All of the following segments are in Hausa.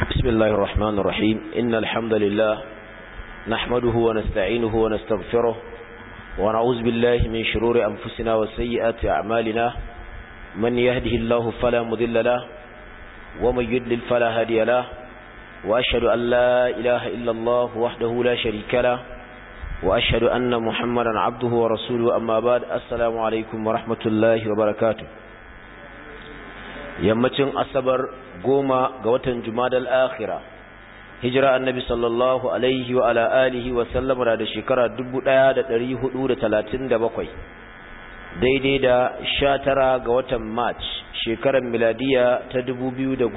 بسم الله الرحمن الرحيم إن الحمد لله نحمده ونستعينه ونستغفره ونعوذ بالله من شرور أنفسنا وسيئات أعمالنا من يهده الله فلا مذل له ومن يدلل فلا هادي له وأشهد أن لا إله إلا الله وحده لا شريك له وأشهد أن محمدا عبده ورسوله أما بعد السلام عليكم ورحمة الله وبركاته yammacin asabar goma ga watan jumadal akhira hijira annabi sallallahu alaihi wa ala alihi wa sallama da shekara 1437 daidai da 19 ga watan march shekarar miladiya ta 2016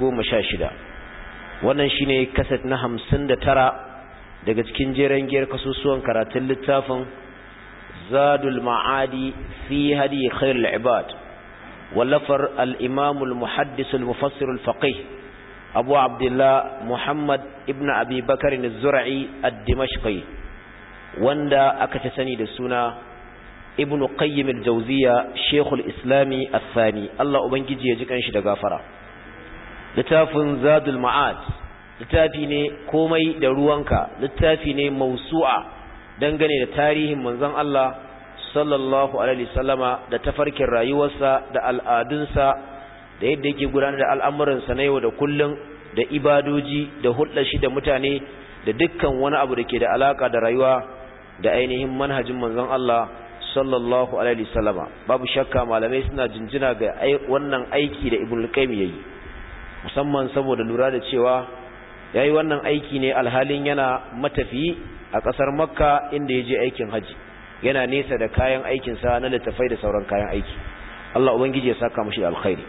wannan shine kaset na 59 daga cikin jeren giyar kasusuwan karatun littafin zadul ma'adi fi hadi khairul ibad ولفر الإمام المحدث المفسر الفقيه أبو عبد الله محمد ابن أبي بكر الزرعي الدمشقي واندا أكتسني دسونا ابن قيم الجوزية شيخ الإسلام الثاني الله أبنجي يجيك أنشد غافرة لتاف زاد المعاد littafi ne komai da ruwanka littafi ne mausu'a dangane da tarihin manzon Allah sallallahu alaihi sallama da tafarkin rayuwarsa da al'adunsa da yadda yake gudanar da al'amuransa na yau da kullum da ibadoji da hulɗar shi da mutane da dukkan wani abu da ke da alaka da rayuwa da ainihin manhajin manzon Allah sallallahu alaihi sallama babu shakka malamai suna jinjina ga wannan aiki da ibn qayyim yayi musamman saboda lura da cewa yayi wannan aiki ne alhalin yana matafiyi a ƙasar makka inda ya je aikin haji yana nesa da kayan aikinsa na littafai da sauran kayan aiki Allah ubangiji ya saka mushi alkhairi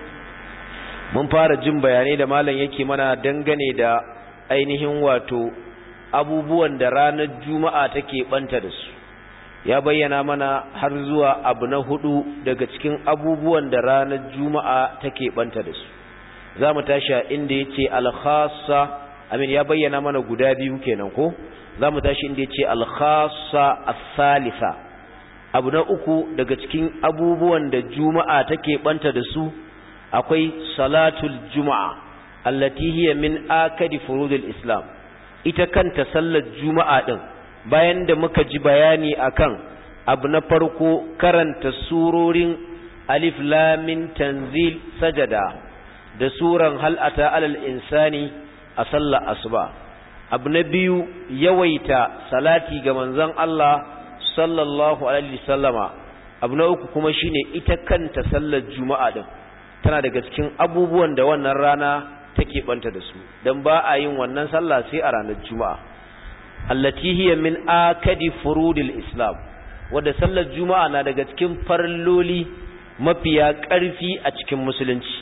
mun fara jin bayanai da malam yake mana dangane da ainihin wato abubuwan da ranar juma'a take banta da su ya bayyana mana har zuwa abu na hudu daga cikin abubuwan da ranar juma'a take banta da su za mu tashi inda yace al-khassa amin ya bayyana mana guda biyu kenan ko za mu tashi inda ya ce alkhasa asalisa abu na uku daga cikin abubuwan da juma'a take banta da su akwai salatul juma'a allati hiya min akadi furudul islam ita kanta sallar juma'a din bayan da muka ji bayani akan abu na farko karanta surorin alif lam mim tanzil sajada da suran hal ata alal insani a sallar asuba abu na biyu yawaita salati ga manzon Allah sallallahu alaihi sallama abu na uku kuma shine ita kanta sallar juma'a din tana daga cikin abubuwan da wannan rana take banta da su dan ba a yin wannan sallah sai a ranar juma'a allati hiya min akadi furudil islam wanda sallar juma'a na daga cikin farloli mafiya ƙarfi a cikin musulunci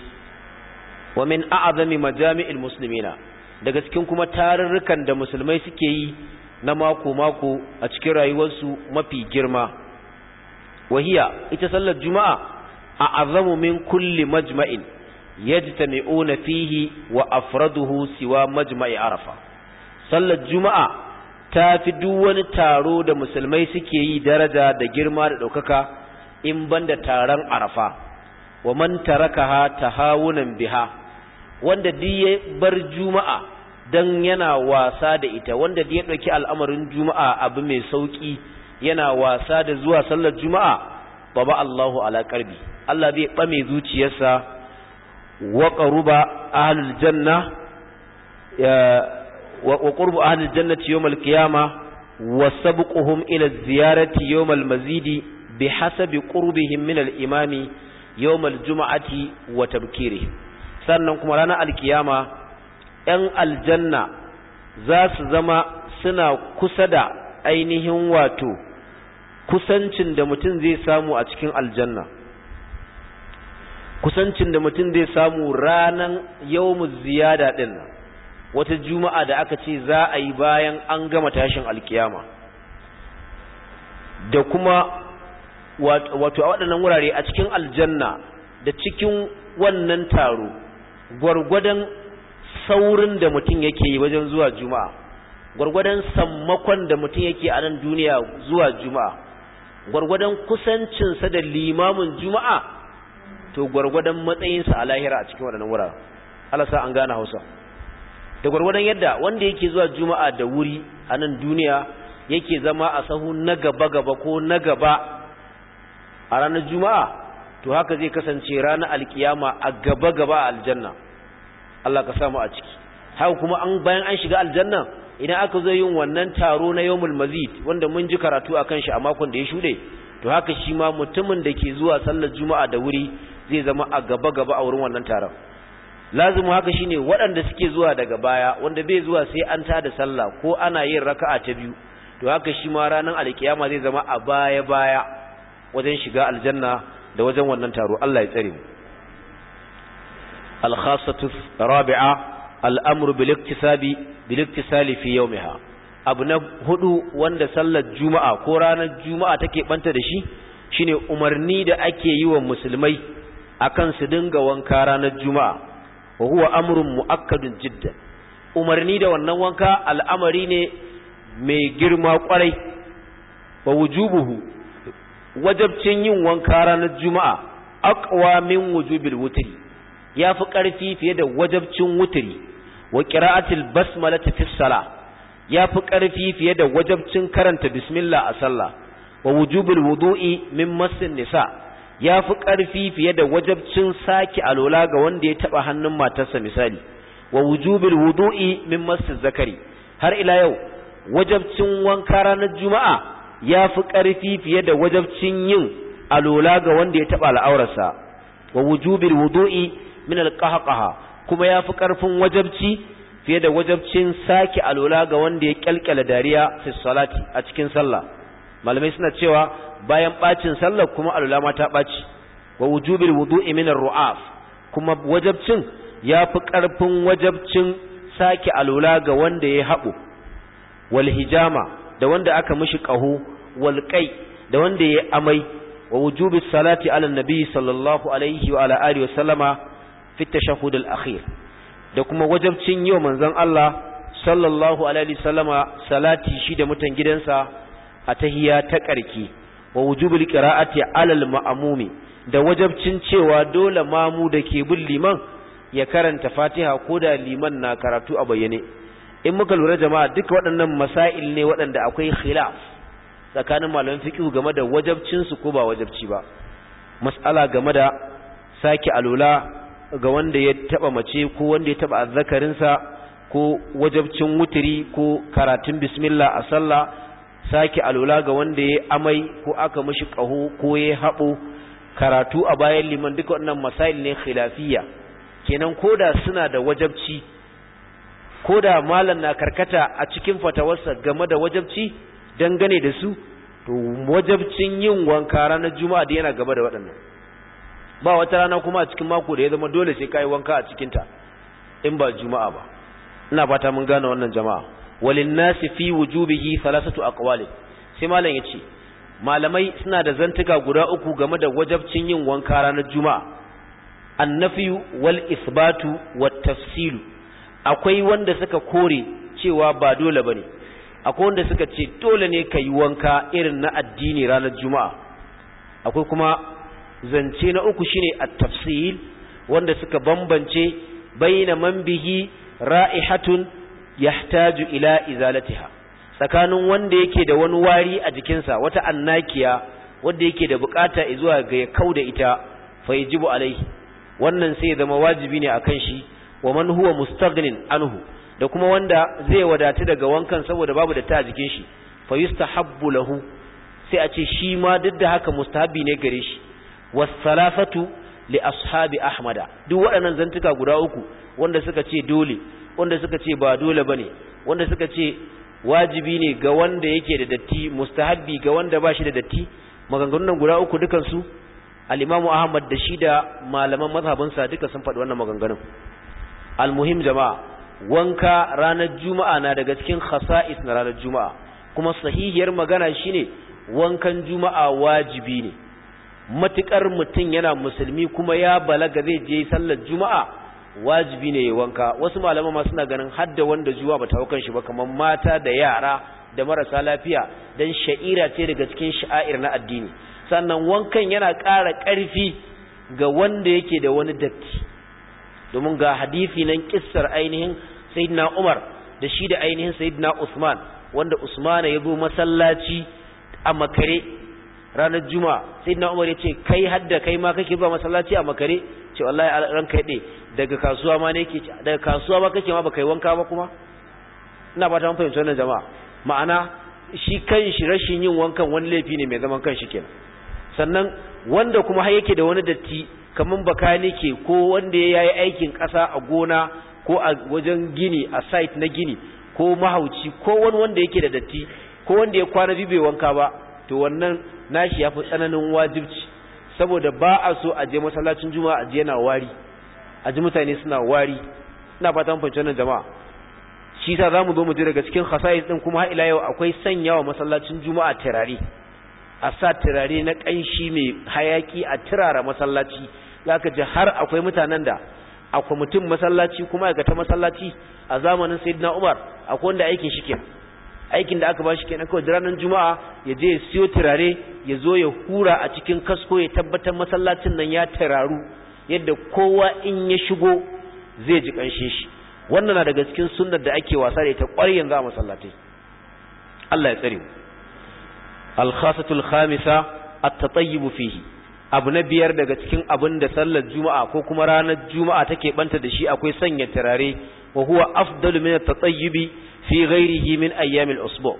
wa min a'zami majami'il muslimina daga cikin kuma tarurrukan da musulmai suke yi na mako-mako a cikin rayuwarsu mafi girma wahiya ita sallar juma'a a azamu min kulli majma'in yajtami'una fihi wa afraduhu siwa majma'i arafa sallar juma'a ta fi duk wani taro da musulmai suke yi daraja da girma da ɗaukaka in banda taron arafa wa man tarakaha tahawunan biha wanda duk ya bar juma'a dan yana wasa da ita wanda duk ya dauki al'amarin juma'a abu mai sauki yana wasa da zuwa sallar juma'a baba Allahu ala qalbi Allah zai bame zuciyarsa wa qaruba ahlul janna wa qurbu ahlul jannati yawmal qiyamah wa sabquhum ila ziyarati yawmal mazidi bihasabi qurbihim min al-imami yawmal juma'ati wa tabkirihim sannan kuma ranar alkiyama ‘yan aljanna za su zama suna kusa da ainihin wato kusancin da mutum zai samu a cikin aljanna kusancin da mutum zai samu ranar yawmuz ziyada ɗin wata juma'a da aka ce za a yi bayan an gama tashin alkiyama da kuma wato a waɗannan wurare a cikin aljanna da cikin wannan taro gwargwadon saurin da mutum yake yi wajen zuwa juma'a gwargwadon sammakon da mutum yake a nan duniya zuwa juma'a gwargwadon kusancinsa da limamin juma'a to gwargwadon matsayinsa a lahira a cikin waɗannan wuraren Allah sa an gane Hausa da gwargwadon yadda wanda yake zuwa juma'a da wuri a nan duniya yake zama a sahu na gaba gaba ko na gaba a ranar juma'a to haka zai kasance ranar alkiyama a gaba gaba a aljanna Allah ka samu a ciki haka kuma an bayan an shiga aljanna idan aka zo yin wannan taro na yawmul mazid wanda mun ji karatu akan shi a makon da ya shuɗe to haka shi ma mutumin da ke zuwa sallar juma'a da wuri zai zama a gaba gaba a wurin wannan taron lazimu haka shine waɗanda suke zuwa daga baya wanda bai zuwa sai an tada sallah ko ana yin raka'a ta biyu to haka shi ma ranar alkiyama zai zama a baya baya wajen shiga aljanna da wajen wannan taro Allah ya tsare mu al-khassatu rabi'a al-amru bil iktisabi bil iktisali fi yawmiha abu na hudu wanda sallar juma'a ko ranar juma'a take banta da shi shine umarni da ake yi wa musulmai akan su dinga wanka ranar juma'a wa huwa amrun muakkadun jiddan umarni da wannan wanka al'amari ne mai girma kwarai wa wujubuhu wajabcin yin wanka ranar juma'a aqwa min wujubil wutri yafi karfi fiye da wajabcin wutri wa qira'atil basmalati fi salah yafi karfi fiye da wajabcin karanta bismillah a sallah wa wujubul wudu'i min massin nisa ya fi ƙarfi fiye da wajabcin sake alola ga wanda ya taɓa hannun matarsa misali wa wujubil wudu'i min masjid zakari har ila yau wajabcin wanka ranar juma'a ya fi ƙarfi fiye da wajabcin yin alola ga wanda ya taɓa al'aurarsa wa wujubil wudu'i min alqahqaha kuma ya fi ƙarfin wajabci fiye da wajabcin sake alola ga wanda ya kyalkyala dariya fi salati a cikin sallah malamai suna cewa bayan bacin sallar kuma alula ma ta baci wa wujubil wudu'i min ar-ru'af kuma wajabcin yafi karfin wajabcin sake alula ga wanda ya haɓo wal hijama da wanda aka mishi qahu wal qai da wanda ya amai wa wujubis salati ala nabi sallallahu alaihi wa ala alihi wa sallama fi tashahhud al-akhir da kuma wajabcin yau manzon Allah sallallahu alaihi wa sallama salati shi da mutan gidansa a tahiya ta ƙarki wa wujubul qira'ati alal ma'mumi da wajabcin cewa dole mamu da ke bin liman ya karanta Fatiha ko da liman na karatu a bayyane in muka lura jama'a duka waɗannan masail ne waɗanda akwai khilaf tsakanin malaman fiqh game da wajabcin su ko ba wajabci ba mas'ala game da saki alula ga wanda ya taba mace ko wanda ya taba azzakarinsa ko wajabcin wutiri ko karatun bismillah a sallah sake alula ga wanda ya amai ko aka mishi ƙaho ko ya haɓo karatu a bayan liman duka wannan masail ne khilafiyya kenan koda suna da wajabci koda malam na karkata a cikin fatawarsa game da wajabci dangane da su to wajabcin yin wanka ranar juma'a da yana gaba da waɗannan ba wata rana kuma a cikin mako da ya zama dole sai kai wanka a cikinta in ba juma'a ba ina fata mun gane wannan jama'a walinnasi fi wujubihi thalathatu aqwali sai malam yace malamai suna da zantuka guda uku game da wajabcin yin wanka ranar juma'a annafiyu wal isbatu wat tafsilu akwai wanda suka kore cewa ba dole bane akwai wanda suka ce dole ne ka yi wanka irin na addini ranar juma'a akwai kuma zance na uku shine at-tafsil wanda suka bambance baina man bihi ra'ihatun yahtaju ila izalatiha tsakanin wanda yake da wani wari a jikinsa wata annakiya wanda yake da bukata zuwa ga ya kauda ita fa yajibu alaihi wannan sai zama wajibi ne akan shi wa man huwa mustaghnin anhu da kuma wanda zai wadatu daga wankan saboda babu da ta a jikin shi fa yustahabbu lahu sai a ce shi ma duk da haka mustahabi ne gare shi was-salafatu li ashabi ahmada duk waɗannan zantuka guda uku wanda suka ce dole wanda suka ce ba dole bane wanda suka ce wajibi ne ga wanda yake da datti mustahabbi ga wanda ba shi da datti maganganun nan guda uku dukan su al-Imam Ahmad da shi da malaman mazhabinsa duka sun faɗi wannan maganganun al-muhim jama'a wanka ranar juma'a na daga cikin khasa'is na ranar juma'a kuma sahihiyar magana shine wankan juma'a wajibi ne matukar mutum yana musulmi kuma ya balaga zai je sallar juma'a wajibi ne ya wanka wasu malaman ma suna ganin hadda wanda juwa bata haukan shi ba kamar mata da yara da marasa lafiya dan sha'ira ce daga cikin sha'air na addini sannan wankan yana ƙara ƙarfi ga wanda yake da wani datti domin ga hadisi nan kissar ainihin sayyidina Umar da shi da ainihin sayyidina Usman wanda Usman ya zo masallaci a makare ranar juma'a sayyidina Umar ya ce kai hadda kai ma kake zuwa masallaci a makare ce wallahi ranka yade daga kasuwa ma ne yake daga kasuwa ma kake ma baka yi wanka ba kuma ina ba ta fahimci wannan jama'a ma'ana shi kanshi rashin yin wankan wani laifi ne mai zaman kanshi kenan sannan wanda kuma har yake da wani datti kaman bakanike ko wanda ya yi aikin ƙasa a gona ko a wajen gini a site na gini ko mahauci ko wani wanda yake da datti ko wanda ya kwana biyu bai wanka ba to wannan nashi ya fi tsananin wajibci saboda ba a so a je masallacin juma'a a je yana wari a ji mutane suna wari ina fatan fahimci wannan jama'a shi sa zamu zo mu ji daga cikin khasa'is din kuma har ila yau akwai sanyawa masallacin juma'a turare a sa turare na kanshi mai hayaki a turara masallaci zaka ji har akwai mutanen da akwai mutum masallaci kuma aikata masallaci a zamanin sayyidina Umar akwai wanda aikin shi kenan aikin da aka ba shi kenan kawai ranar juma'a ya je ya siyo turare ya zo ya hura a cikin kasko ya tabbatar masallacin nan ya turaru yadda kowa in ya shigo zai ji kanshin shi wannan na daga cikin sunnar da ake wasa da ita ƙwarai yanzu a masallatai Allah ya tsare mu al-khasatul khamisa at-tatayyib fihi abu na biyar daga cikin abin da sallar juma'a ko kuma ranar juma'a take banta da shi akwai sanya turare wa huwa afdalu min at-tatayyib fi ghairihi min ayyamil usbu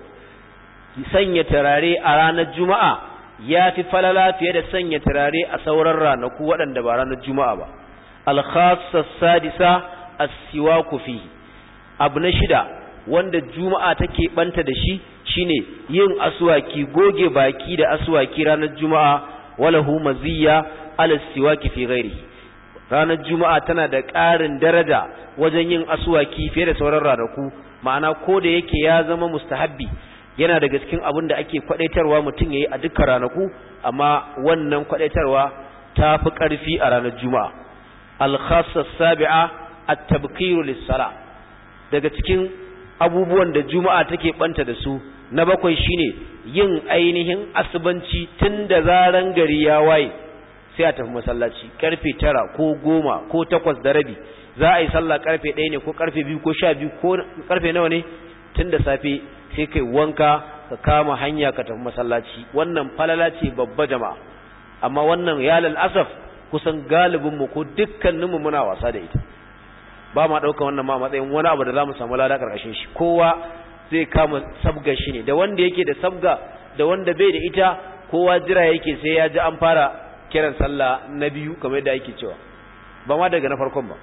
sanya turare a ranar juma'a ya fi falala fiye da sanya turare a sauran ranaku waɗanda ba ranar juma'a ba al-khassa sadisa as-siwaku fihi abu na shida wanda juma'a take banta da shi shine yin aswaki goge baki da aswaki ranar juma'a walahu maziyya ala siwaki fi ghairihi ranar juma'a tana da ƙarin daraja wajen yin aswaki fiye da sauran ranaku ma'ana ko da yake ya zama mustahabbi yana daga cikin abin da ake kwadaitarwa mutum yayi a dukkan ranaku amma wannan kwadaitarwa ta fi ƙarfi a ranar juma'a al-khassa sabi'a at-tabkiru lis-sala daga cikin abubuwan da juma'a take banta da su na bakwai shine yin ainihin asubanci tun da zaran gari ya waye sai a tafi masallaci karfe tara ko goma ko takwas da rabi za a yi sallah karfe ɗaya ne ko karfe biyu ko sha biyu ko karfe nawa ne tun da safe sai kai wanka ka kama hanya ka tafi masallaci wannan falala ce babba jama'a amma wannan ya asaf kusan galibinmu ko dukkaninmu muna wasa da ita ba ma ɗauka wannan ma matsayin wani abu da za mu samu lada ƙarƙashin shi kowa zai kama sabga shi ne da wanda yake da sabga da wanda bai da ita kowa jira yake sai ya ji an fara kiran sallah na biyu kamar yadda yake cewa ba ma daga na farkon ba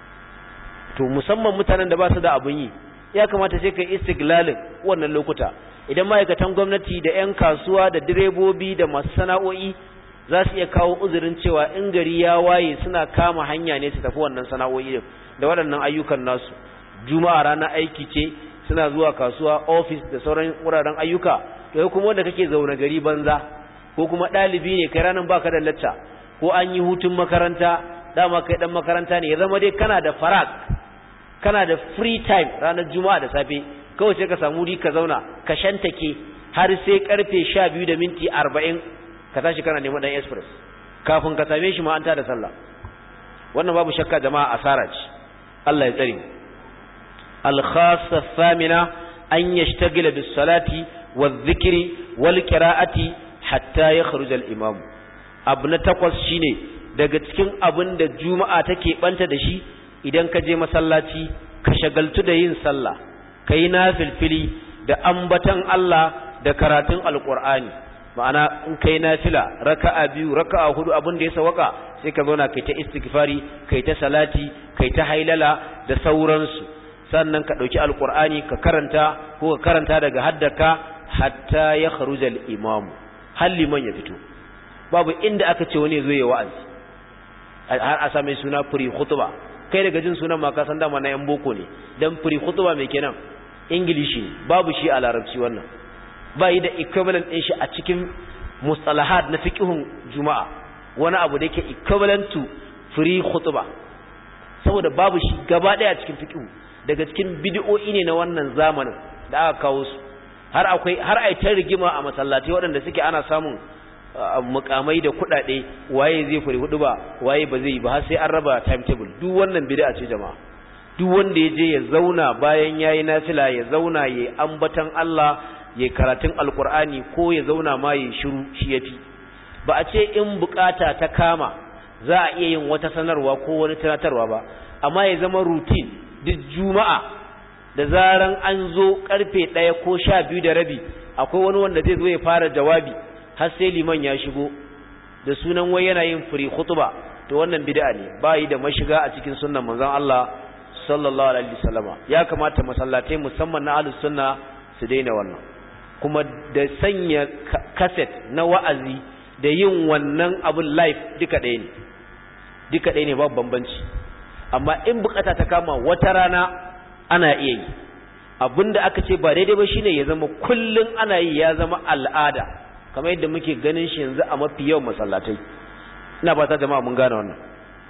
to musamman mutanen da ba su da abun yi ya kamata sai ka istiglalin wannan lokuta idan ma'aikatan gwamnati da 'yan kasuwa da direbobi da masu sana'o'i za su iya kawo uzurin cewa in gari ya waye suna kama hanya ne su tafi wannan sana'o'i da waɗannan ayyukan nasu juma'a ranar aiki ce suna zuwa kasuwa ofis da sauran wuraren ayyuka to kuma wanda kake zaune gari banza ko kuma ɗalibi ne kai ranar baka da lacca ko an yi hutun makaranta dama kai dan makaranta ne ya zama dai kana da farak kana da free time ranar juma'a da safe kawai sai ka samu wuri ka zauna ka shantake har sai karfe sha biyu da minti arba'in ka tashi kana neman ɗan express kafin ka same shi ma an da sallah wannan babu shakka jama'a asara ce Allah ya tsare الخاصة الثامنة أن يشتغل بالصلاة والذكر والقراءة حتى يخرج الإمام أبنى تقوى شيني daga cikin abin da juma'a take banta da shi idan ka je masallaci ka shagaltu da yin sallah ka yi nafilfili da ambatan Allah da karatun alkur'ani ma'ana in kai nafila raka'a biyu raka'a hudu abin da ya sawaka sai ka zauna kai ta istighfari kai ta salati kai ta hailala da sauransu sannan ka ɗauki alƙur'ani ka karanta ko ka karanta daga haddaka hatta ya kharuja al-imam har liman ya fito babu inda aka ce wani zo ya wa'azi har a same suna free khutba kai daga jin sunan ma ka san dama na yan boko ne dan free khutba mai kenan english ne babu shi a larabci wannan ba yi da equivalent din shi a cikin mustalahat na fiqhun juma'a wani abu da yake equivalent to free khutba saboda babu shi gaba daya cikin fiqhu daga cikin bid'o'i ne na wannan zamanin da aka kawo su har akwai har ai ta rigima a masallatai waɗanda suke ana samun mukamai da kuɗaɗe waye zai fure hudu ba waye ba zai yi ba har sai an raba timetable duk wannan bid'a ce jama'a duk wanda ya je ya zauna bayan yayi nafila ya zauna ya ambatan Allah ya karatun alkur'ani ko ya zauna ma ya shiru shi yafi ba a ce in bukata ta kama za a iya yin wata sanarwa ko wani tunatarwa ba amma ya zama routine duk juma'a da zaran an zo karfe ɗaya ko sha biyu da rabi akwai wani wanda zai zo ya fara jawabi har sai liman ya shigo da sunan wai yana yin free khutba to wannan bid'a ne bayi da mashiga a cikin sunnan manzon Allah sallallahu alaihi wasallama ya kamata masallatai musamman na ahlus sunna su daina wannan kuma da sanya cassette na wa'azi da yin wannan abun live duka ɗaya ne duka ɗaya ne babu bambanci amma in bukata ta kama wata rana ana iya yi abinda aka ce ba daidai ba shine ya zama kullun ana yi ya zama al'ada kamar yadda muke ganin shi yanzu a mafi yawan masallatai ina ba ta jama'a mun gane wannan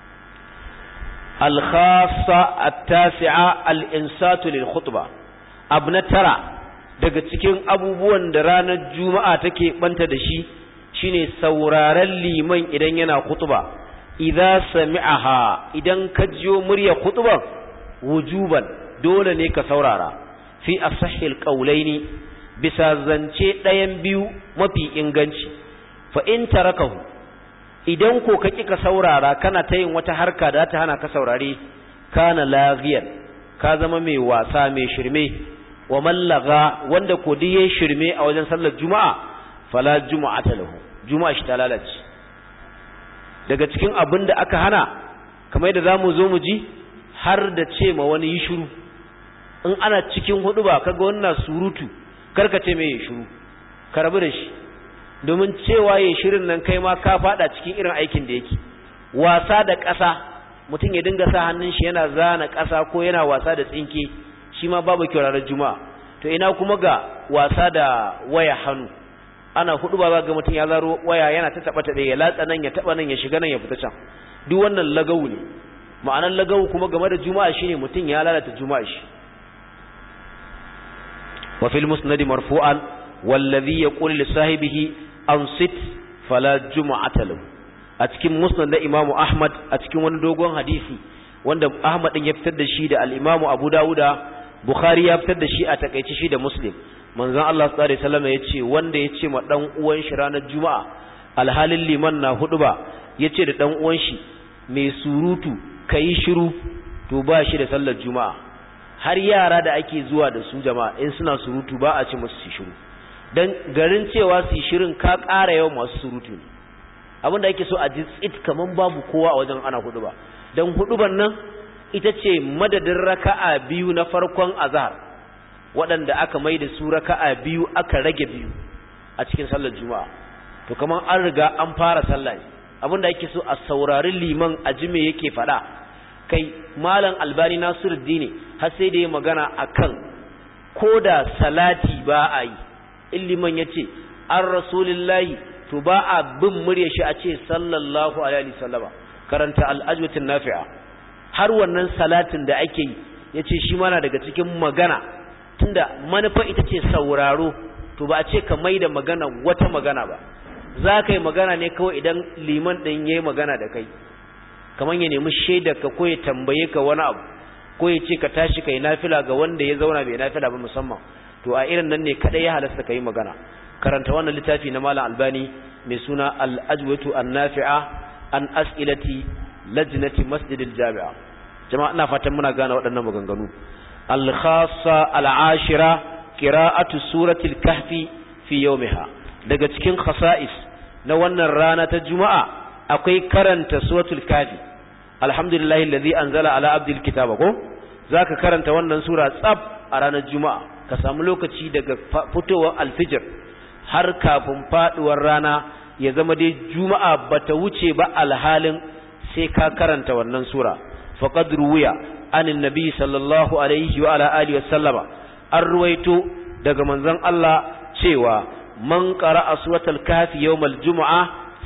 al-khassa at-tasi'a al-insatu lil khutbah abna tara daga cikin abubuwan da ranar juma'a take banta da shi shine sauraren liman idan yana khutba idza sami'aha idan ka jiyo murya khutban wujuban dole ne ka saurara fi asahhil qawlaini bisa zance ɗayan biyu mafi inganci fa in tarakahu idan ko ka ka saurara kana ta yin wata harka da ta hana ka saurare kana laghiyan ka zama mai wasa mai shirme wa mallaga wanda ko duk yayin shirme a wajen sallar juma'a fala juma'ata lahu juma'a shi ta lalace daga cikin abin da aka hana kamar yadda zamu zo mu ji har da ce ma wani yi shiru in ana cikin hudu ba kaga wannan surutu karka ce mai shiru ka rabu da shi domin cewa ya shirin nan kai ma ka fada cikin irin aikin da yake wasa da ƙasa mutum ya dinga sa hannun shi yana zana ƙasa ko yana wasa da tsinke shi ma babu kyau ranar juma'a to ina kuma ga wasa da waya hannu ana hudu ba ga mutum ya zaro waya yana ta taba tabe ya latsa nan ya taba nan ya shiga nan ya fita can duk wannan lagawu ne ma'anar lagawu kuma game da juma'a shine mutum ya lalata juma'a shi wa fil musnad marfu'an wallazi yaqulu li sahibihi ansit fala juma'ata lahu a cikin musnad na imamu ahmad a cikin wani dogon hadisi wanda ahmad din ya fitar da shi da al-imamu abu dauda bukhari ya fitar da shi a takaice shi da muslim manzon Allah sallallahu alaihi wasallam ya ce wanda ya ce ma dan uwan shi ranar juma'a alhalin liman na hudu ba ya ce da dan uwan shi mai surutu kai shiru to ba shi da sallar juma'a har yara da ake zuwa da su jama'a in suna surutu ba a ce musu su shiru dan garin cewa su shirin ka ƙara yawan masu surutu ne abinda ake so a ji tsit kaman babu kowa a wajen ana hudu ba dan huduban nan ita ce madadin raka'a biyu na farkon azhar waɗanda aka mai da su raka'a biyu aka rage biyu a cikin sallar juma'a to kaman an riga an fara sallah ne abinda ake so a saurari liman a ji me yake faɗa kai malam albani nasiruddin har sai da ya magana akan ko da salati ba a yi in liman ya ce an rasulillahi to ba a bin murya shi a ce sallallahu alaihi sallama karanta al'ajwatin nafi'a har wannan salatin da ake yi ya ce shi mana daga cikin magana tunda manufa ita ce sauraro to ba a ce ka mai da magana wata magana ba za ka yi magana ne kawai idan liman ɗin ya yi magana da kai kamar ya nemi shaidar ka ko ya tambaye ka wani abu ko ya ce ka tashi ka yi nafila ga wanda ya zauna bai nafila ba musamman to a irin nan ne kadai ya halasta ka yi magana karanta wannan littafi na malam albani mai suna al-ajwatu an-nafi'a an as'ilati lajnati masjidil jami'a jama'a ina fatan muna gane waɗannan maganganu al-khassa al-ashira qira'atu suratul kahfi fi yawmiha daga cikin khasa'is na wannan rana ta juma'a akwai karanta suratul kahfi alhamdulillahi alladhi anzala ala abdil kitaba ko zaka karanta wannan sura tsab a ranar juma'a ka samu lokaci daga fitowar alfijir har kafin faduwar rana ya zama dai juma'a bata wuce ba alhalin sai ka karanta wannan sura faqad ruwiya anin nabi sallallahu alaihi wa ala alihi wa sallama an ruwaito daga manzon Allah cewa man qara'a suratul kafi yawmal jumu'a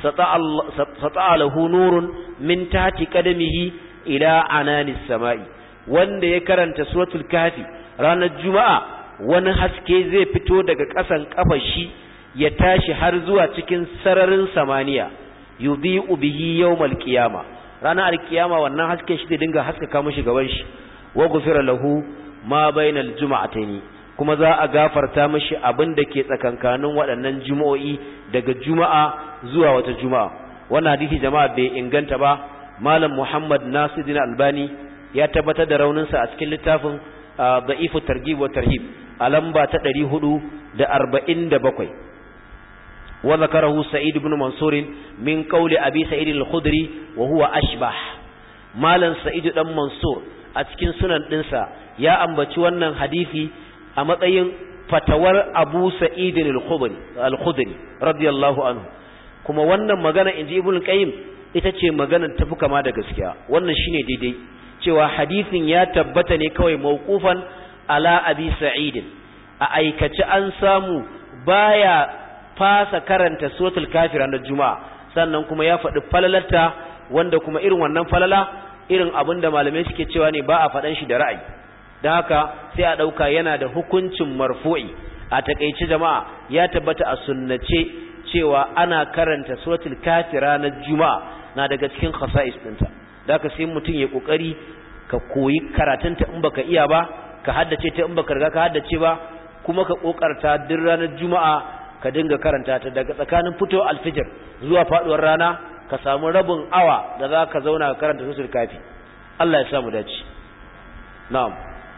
sata'a lahu nurun min tahti qadamihi ila ananis sama'i wanda ya karanta suratul kafi ranar juma'a wani haske zai fito daga ƙasan ƙafar shi ya tashi har zuwa cikin sararin samaniya yudhi'u bihi yawmal qiyama ranar alkiyama wannan haske shi zai dinga haskaka mishi gaban shi wa ghufira lahu ma bainal juma'ataini kuma za a gafarta mishi abin da ke tsakankanin waɗannan juma'o'i daga juma'a zuwa wata juma'a wannan hadisi jama'a bai inganta ba malam muhammad nasiruddin albani ya tabbatar da rauninsa a cikin littafin da'ifu targhib wa tarhib a lamba ta 447 wa zakarahu sa'id ibn mansur min qawli abi sa'id al-khudri wa huwa ashbah malam sa'id dan mansur a cikin sunan dinsa ya ambaci wannan hadisi a matsayin fatawar abu sa'id al-khudri radiyallahu anhu kuma wannan magana inji ibn qayyim ita ce maganar tafi kama da gaskiya wannan shine daidai cewa hadisin ya tabbata ne kawai mawqufan ala abi sa'id a aikace an samu baya fasa karanta suratul kafir ranar juma'a sannan kuma ya faɗi falalarta wanda kuma irin wannan falala irin abin da malamai suke cewa ne ba a faɗan shi da ra'ayi don haka sai a ɗauka yana da hukuncin marfu'i a takaice jama'a ya tabbata a sunnace cewa ana karanta suratul kafir ranar juma'a na daga cikin khasa'is ɗinta da ka sai mutum ya kokari ka koyi karatunta in baka iya ba ka haddace ta in baka riga ka haddace ba kuma ka kokarta duk ranar juma'a ka dinga karanta ta daga tsakanin fito alfijir zuwa faduwar rana ka samu rabin awa da za ka zauna ka karanta susul kafi Allah ya samu dace na'am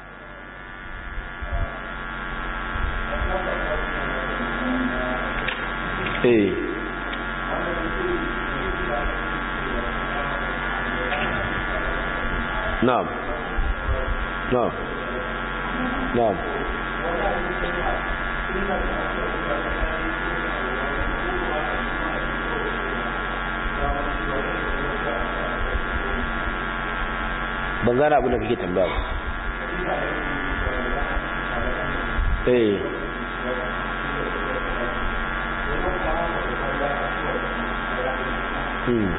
eh نعم نعم نعم ban gane abin da kake tambaya ba eh hmm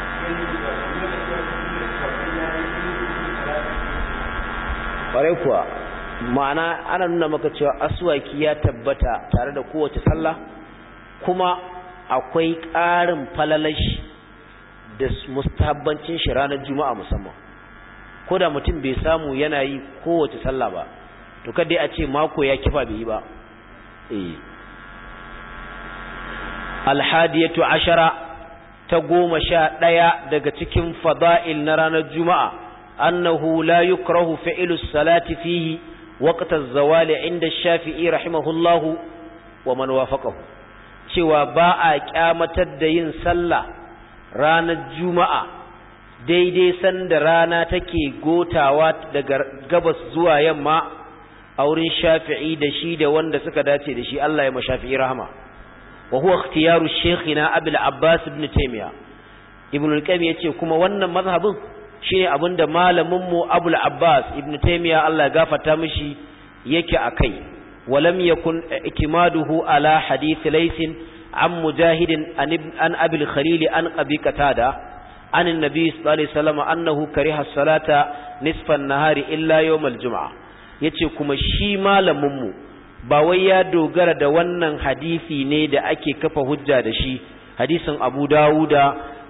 ƙwarai kuwa ma'ana ana nuna maka cewa aswaki ya tabbata tare da kowace sallah kuma akwai ƙarin falalashi da mustabbancin shi ranar juma'a musamman ko da mutum bai samu yana yi kowace sallah ba to kada a ce mako ya kifa bai yi ba eh alhadiyatu ashara ta goma sha ɗaya daga cikin fada'il na ranar juma'a أنه لا يكره فعل الصلاة فيه وقت الزوال عند الشافعي رحمه الله ومن وافقه cewa ba a kyamatar da yin sallah ranar juma'a daidai sanda rana take gotawa daga gabas zuwa yamma a wurin shafi'i da shi da wanda suka dace da shi Allah ya ma shafi'i rahama wa huwa ikhtiyaru shaykhina abul abbas ibn taymiya ibn al-qayyim yace kuma wannan mazhabin shine abinda malamin mu Abul Abbas Ibn Taymiyyah Allah ya gafarta mishi yake akai walam yakun ikimaduhu ala hadith laysin an mujahidin an abil khalil an abi qatada an annabi sallallahu alaihi wasallam annahu kariha salata nisfan nahari illa yawm aljum'a yace kuma shi malamin mu ba wai ya dogara da wannan hadisi ne da ake kafa hujja da shi hadisin Abu Dawuda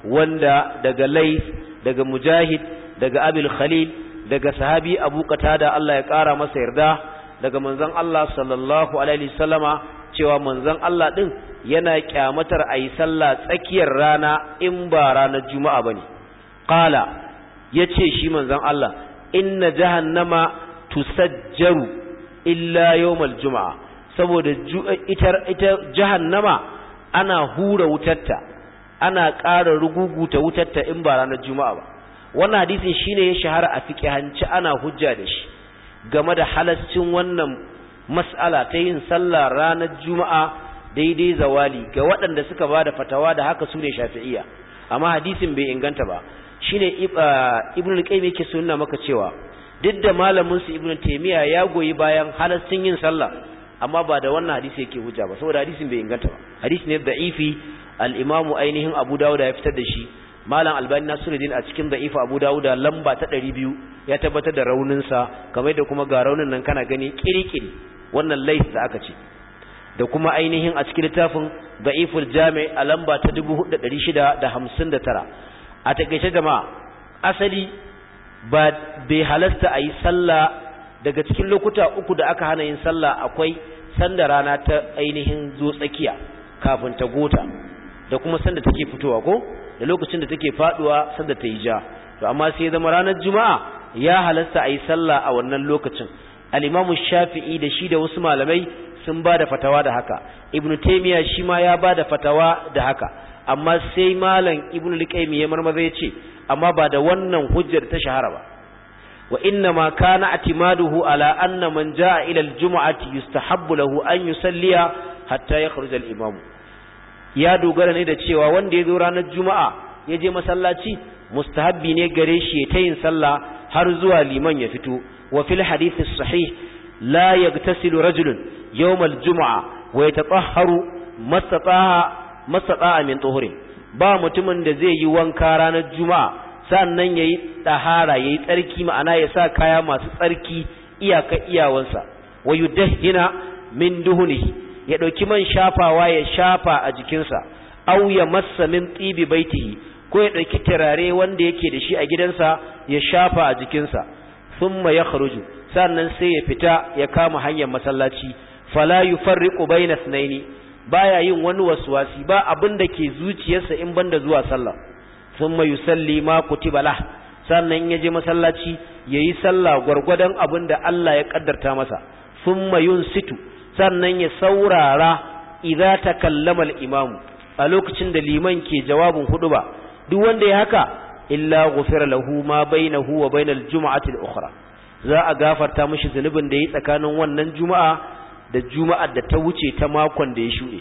wanda daga Layth daga mujahid daga abil khalil daga sahabi abu qatada Allah ya kara masa yarda daga manzon Allah sallallahu alaihi wasallama cewa manzon Allah din yana kyamatar ayi sallah tsakiyar rana in ba ranar juma'a bane qala yace shi manzon Allah inna jahannama tusajjaru illa yawmal juma'a saboda ita ita jahannama ana hura wutarta ana ƙara ruguguta wutarta in ba ranar juma'a ba wannan hadisin shine ya shahara a fiqhanci ana hujja da shi game da halascin wannan mas'ala ta yin sallah ranar juma'a daidai zawali ga waɗanda suka bada fatawa da haka su ne shafi'iyya amma hadisin bai inganta ba shine ibnu al-qayyim yake sunna maka cewa duk da malamin su ibnu taymiya ya goyi bayan halascin yin sallah amma ba da wannan hadisi yake hujja ba saboda hadisin bai inganta ba hadisi ne da'ifi al-imamu ainihin abu dawud ya fitar da shi malam albani nasiruddin a cikin da'ifa abu dawuda lamba ta ɗari biyu ya tabbatar da rauninsa kamar da kuma ga raunin nan kana gani kirikiri wannan lais da aka ce da kuma ainihin a cikin littafin da'iful jami a lamba ta dubu hudu ɗari shida da hamsin da tara a takaice jama'a asali ba bai halasta a yi sallah daga cikin lokuta uku da aka hana yin sallah akwai sanda rana ta ainihin zo tsakiya kafin ta gota da kuma sanda take fitowa ko da lokacin da take faduwa sanda ta yi ja to amma sai zama ranar juma'a ya halasta a yi sallah a wannan lokacin al-imamu shafi'i da shi da wasu malamai sun ba da fatawa da haka ibn taymiya shi ma ya ba da fatawa da haka amma sai malam ibn al-qayyim ya marmaza ya ce amma ba da wannan hujjar ta shahara ba wa inna ma kana atimaduhu ala anna man jaa ila al-jum'ati yustahabbu lahu an yusalliya hatta yakhruj al-imam ya dogara ne da cewa wanda ya zo ranar juma'a ya je masallaci mustahabbi ne gare shi ta yin sallah har zuwa liman ya fito wa fil hadith sahih la yagtasilu rajulun yawm al-jum'a wa yatatahharu mastata'a mastata'a min tuhurin ba mutumin da zai yi wanka ranar juma'a sannan yayi tahara yayi tsarki ma'ana ya sa kaya masu tsarki iyaka iyawansa wa yudahhina min duhunihi ya dauki man shafawa ya shafa a jikinsa aw ya massa min tibi baitihi ko ya dauki turare wanda yake da shi a gidansa ya shafa a jikinsa thumma yakhruju sannan sai ya fita ya kama hanyar masallaci fala yufarriqu bayna ithnaini baya yin wani waswasi ba abin da ke zuciyarsa in banda zuwa sallah thumma yusalli ma kutiba lah sannan ya je masallaci yayi sallah gwargwadon abin da Allah ya kaddarta masa thumma yunsitu sannan ya saurara idza takallama al-imam a lokacin da liman ke jawabin huduba duk wanda ya haka illa ghufira lahu ma bainahu wa bainal jum'ati al-ukhra za a gafarta mishi zunubin da yi tsakanin wannan juma'a da juma'ar da ta wuce ta makon da ya shuɗe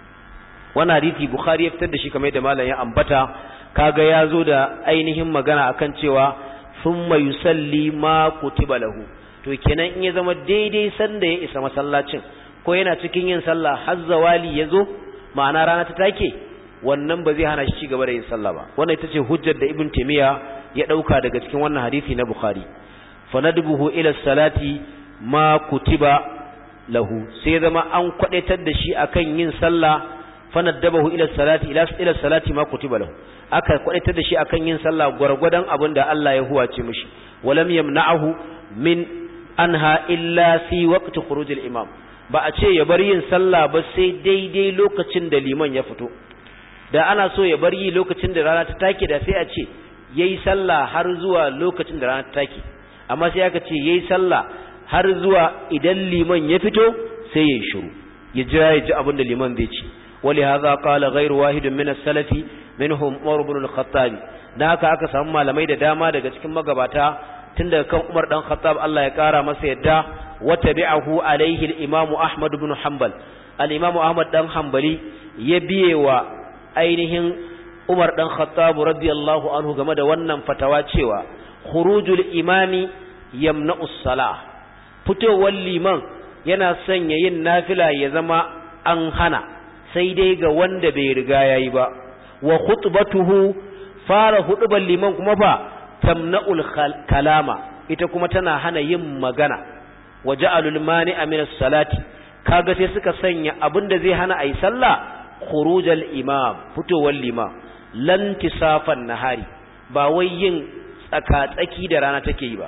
wannan hadisi bukhari ya fitar da shi kamar yadda malam ya ambata kaga ya zo da ainihin magana akan cewa thumma yusalli ma kutiba lahu to kenan in ya zama daidai sanda ya isa masallacin ko yana cikin yin sallah har zawali ya zo ma'ana rana ta take wannan ba zai hana shi ci gaba da yin sallah ba wannan ita ce hujjar da ibn taymiya ya dauka daga cikin wannan hadisi na bukhari fanadbuhu ila salati ma kutiba lahu sai zama an kwadaitar da shi akan yin sallah fanadabahu ila salati ila ila salati ma kutiba lahu aka kwadaitar da shi akan yin sallah gwargwadon abin da Allah ya huwace mishi walam yamna'ahu min anha illa fi waqti khurujil imam ba a ce ya bar yin sallah ba sai daidai lokacin da liman ya fito da ana so ya bar yi lokacin da rana ta take da sai a ce yayi sallah har zuwa lokacin da rana ta take amma sai aka ce yayi sallah har zuwa idan liman ya fito sai ya shiru ya jira ya ji abin da liman zai ce wali hadha qala ghayru wahidin min as-salafi minhum Umar ibn al-Khattab dan haka aka samu malamai da dama daga cikin magabata tun daga kan Umar dan Khattab Allah ya kara masa yadda wa tabi'ahu alaihi al-Imam Ahmad ibn Hanbal al-Imam Ahmad dan Hanbali ya biye wa ainihin Umar dan Khattab radiyallahu anhu game da wannan fatawa cewa khurujul imami yamna'u salah fitowar liman yana sanya yin nafila ya zama an hana sai dai ga wanda bai riga yayi ba wa khutbatuhu fara hudubar liman kuma fa tamna'ul kalama ita kuma tana hana yin magana wa ja'alul mani'a min as-salati kaga sai suka sanya abinda zai hana ayi sallah khurujal imam fitowar limam lan tisafan nahari ba wai yin tsaka-tsaki da rana take yi ba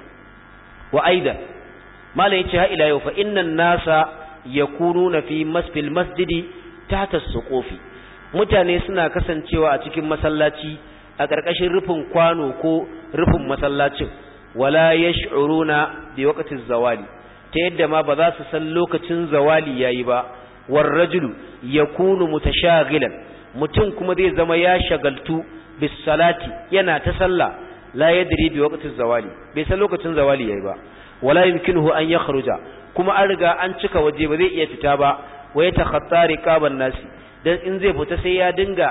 wa aidan mala yace ha ila yau fa innan nasa yakununa fi masfil masjidi tahta suqufi mutane suna kasancewa a cikin masallaci a ƙarƙashin rufin kwano ko rufin masallacin wala yash'uruna bi waqti zawali ta yadda ma ba za su san lokacin zawali yayi ba war rajulu yakunu mutashaghilan mutum kuma zai zama ya shagaltu bis salati yana ta sallah la yadri bi waqti zawali bai san lokacin zawali yayi ba wala yumkinuhu an yakhruja kuma an riga an cika waje ba zai iya fita ba wa yatakhatta riqaban nasi dan in zai fita sai ya dinga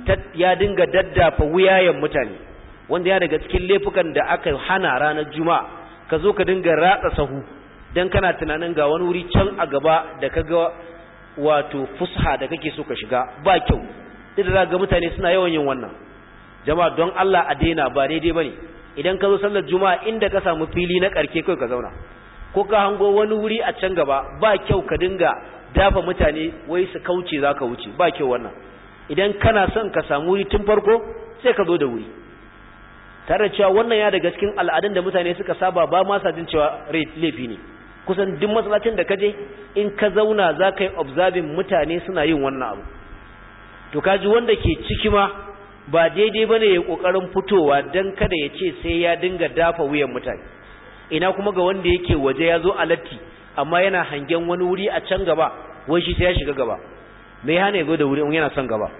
ya dinga daddafa wuyayen mutane wanda ya daga cikin laifukan da aka hana ranar juma'a ka zo ka dinga ratsa sahu dan kana tunanin ga wani wuri can a gaba da kaga wato fusha da kake so ka shiga ba kyau duk da ga mutane suna yawan yin wannan jama'a don Allah a daina ba daidai bane idan ka zo sallar juma'a inda ka samu fili na karke kai ka zauna ko ka hango wani wuri a can gaba ba kyau ka dinga dafa mutane wai su kauce zaka wuce ba kyau wannan idan kana son ka samu wuri tun farko sai ka zo da wuri tare da cewa wannan ya daga cikin al'adun da mutane suka saba ba ma sa jin cewa laifi ne kusan duk masallacin da kaje in ka zauna za ka yi observing mutane suna yin wannan abu to kaji wanda ke ciki ma ba daidai bane ya kokarin fitowa dan kada ya ce sai ya dinga dafa wuyan mutane ina kuma ga wanda yake waje ya zo a latti amma yana hangen wani wuri a can gaba wai shi sai ya shiga gaba me hana ya zo da wuri yana son gaba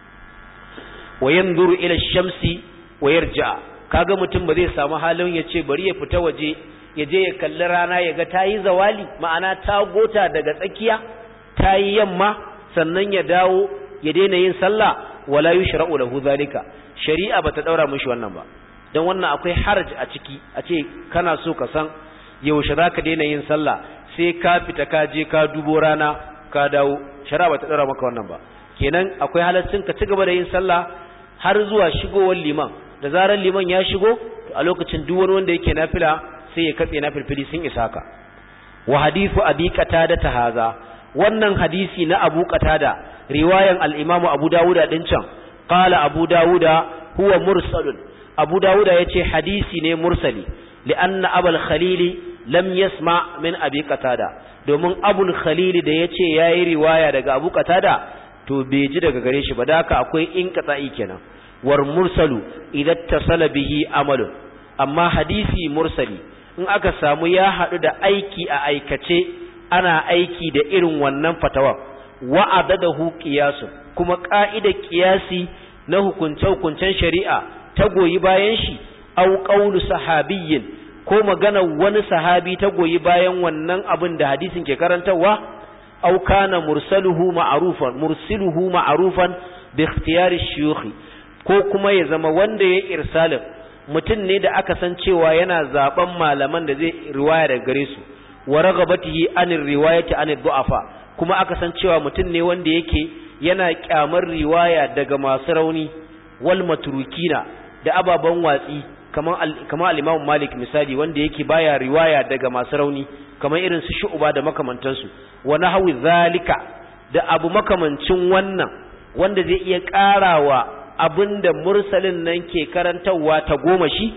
wa yanzuru ila shamsi wa yarja kaga mutum ba zai samu halin ya ce bari ya fita waje ya je ya kalli rana ya ga tayi zawali ma'ana ta gota daga tsakiya tayi yamma sannan ya dawo ya daina yin sallah wala yushra'u lahu zalika shari'a bata daura mishi wannan ba dan wannan akwai haraj a ciki a ce kana so ka san yaushe zaka daina yin sallah sai ka fita ka je ka dubo rana ka dawo shari'a bata daura maka wannan ba kenan akwai halaccin ka ci gaba da yin sallah har zuwa shigowar liman da zarar liman ya shigo a lokacin duk wani wanda yake nafila sai ya katse nafilfili sun isa ka wa hadithu abi qatada ta haza wannan hadisi na abu qatada riwayan al-imam abu dawuda din can qala abu dawuda huwa mursalun abu dawuda yace hadisi ne mursali li'anna abul khalili lam yasma min abi qatada domin abul khalili da yace yayi riwaya daga abu qatada to bai ji daga gare shi ba da haka akwai inqita'i kenan war mursalu idan tasala bihi amalun amma hadisi mursali in aka samu ya haɗu da aiki a aikace ana aiki da irin wannan fatawa wa adadahu qiyasun kuma ka'idar qiyasi na hukunce-hukuncen shari'a ta goyi bayan shi au qawlu sahabiyyin ko magana wani sahabi ta goyi bayan wannan abin da hadisin ke karantarwa au kana mursaluhu ma'rufan mursiluhu ma'rufan bi ikhtiyari shuyukh ko kuma ya zama wanda ya irsalin mutum ne da aka san cewa yana zaben malaman da zai riwaya daga gare su wa ragabatihi anir riwayati anid du'afa kuma aka san cewa mutum ne wanda yake yana kyamar riwaya daga masu rauni wal matrukina da ababan watsi kamar kamar al-Imam Malik misali wanda yake baya riwaya daga masu rauni kamar irin su Shu'ba da makamantansu wa nahwi zalika da abu makamancin wannan wanda zai iya karawa abinda mursalin nan ke karantarwa ta goma shi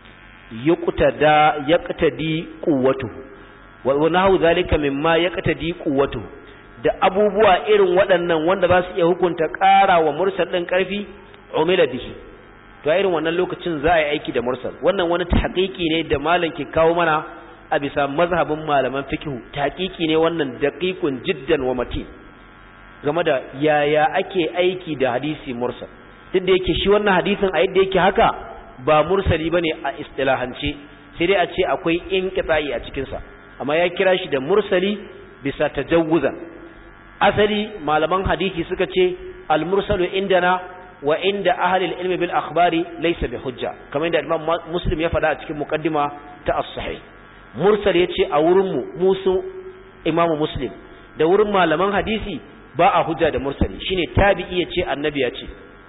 yuqtada yaqtadi quwwatu wa nahu zalika mimma yaqtadi quwwatu da abubuwa irin waɗannan wanda za su iya hukunta ƙara wa mursal ɗin ƙarfi umila bihi to irin wannan lokacin za a yi aiki da mursal wannan wani tahqiqi ne da malam ke kawo mana a bisa mazhabin malaman fiqh tahqiqi ne wannan daqiqun jiddan wa matin game da yaya ake aiki da hadisi mursal duk da yake shi wannan hadisin a yadda yake haka ba mursali bane a istilahance sai dai a ce akwai inqita'i a cikin sa amma ya kira shi da mursali bisa tajawuzan asali malaman hadisi suka ce al-mursalu indana wa inda ahli al-ilm bil akhbari laysa bi hujja kamar yadda Imam Muslim ya faɗa a cikin muqaddima ta as-sahih mursal yace a wurin mu musu Imam Muslim da wurin malaman hadisi ba a hujja da mursali shine tabi'i yace annabi ya ce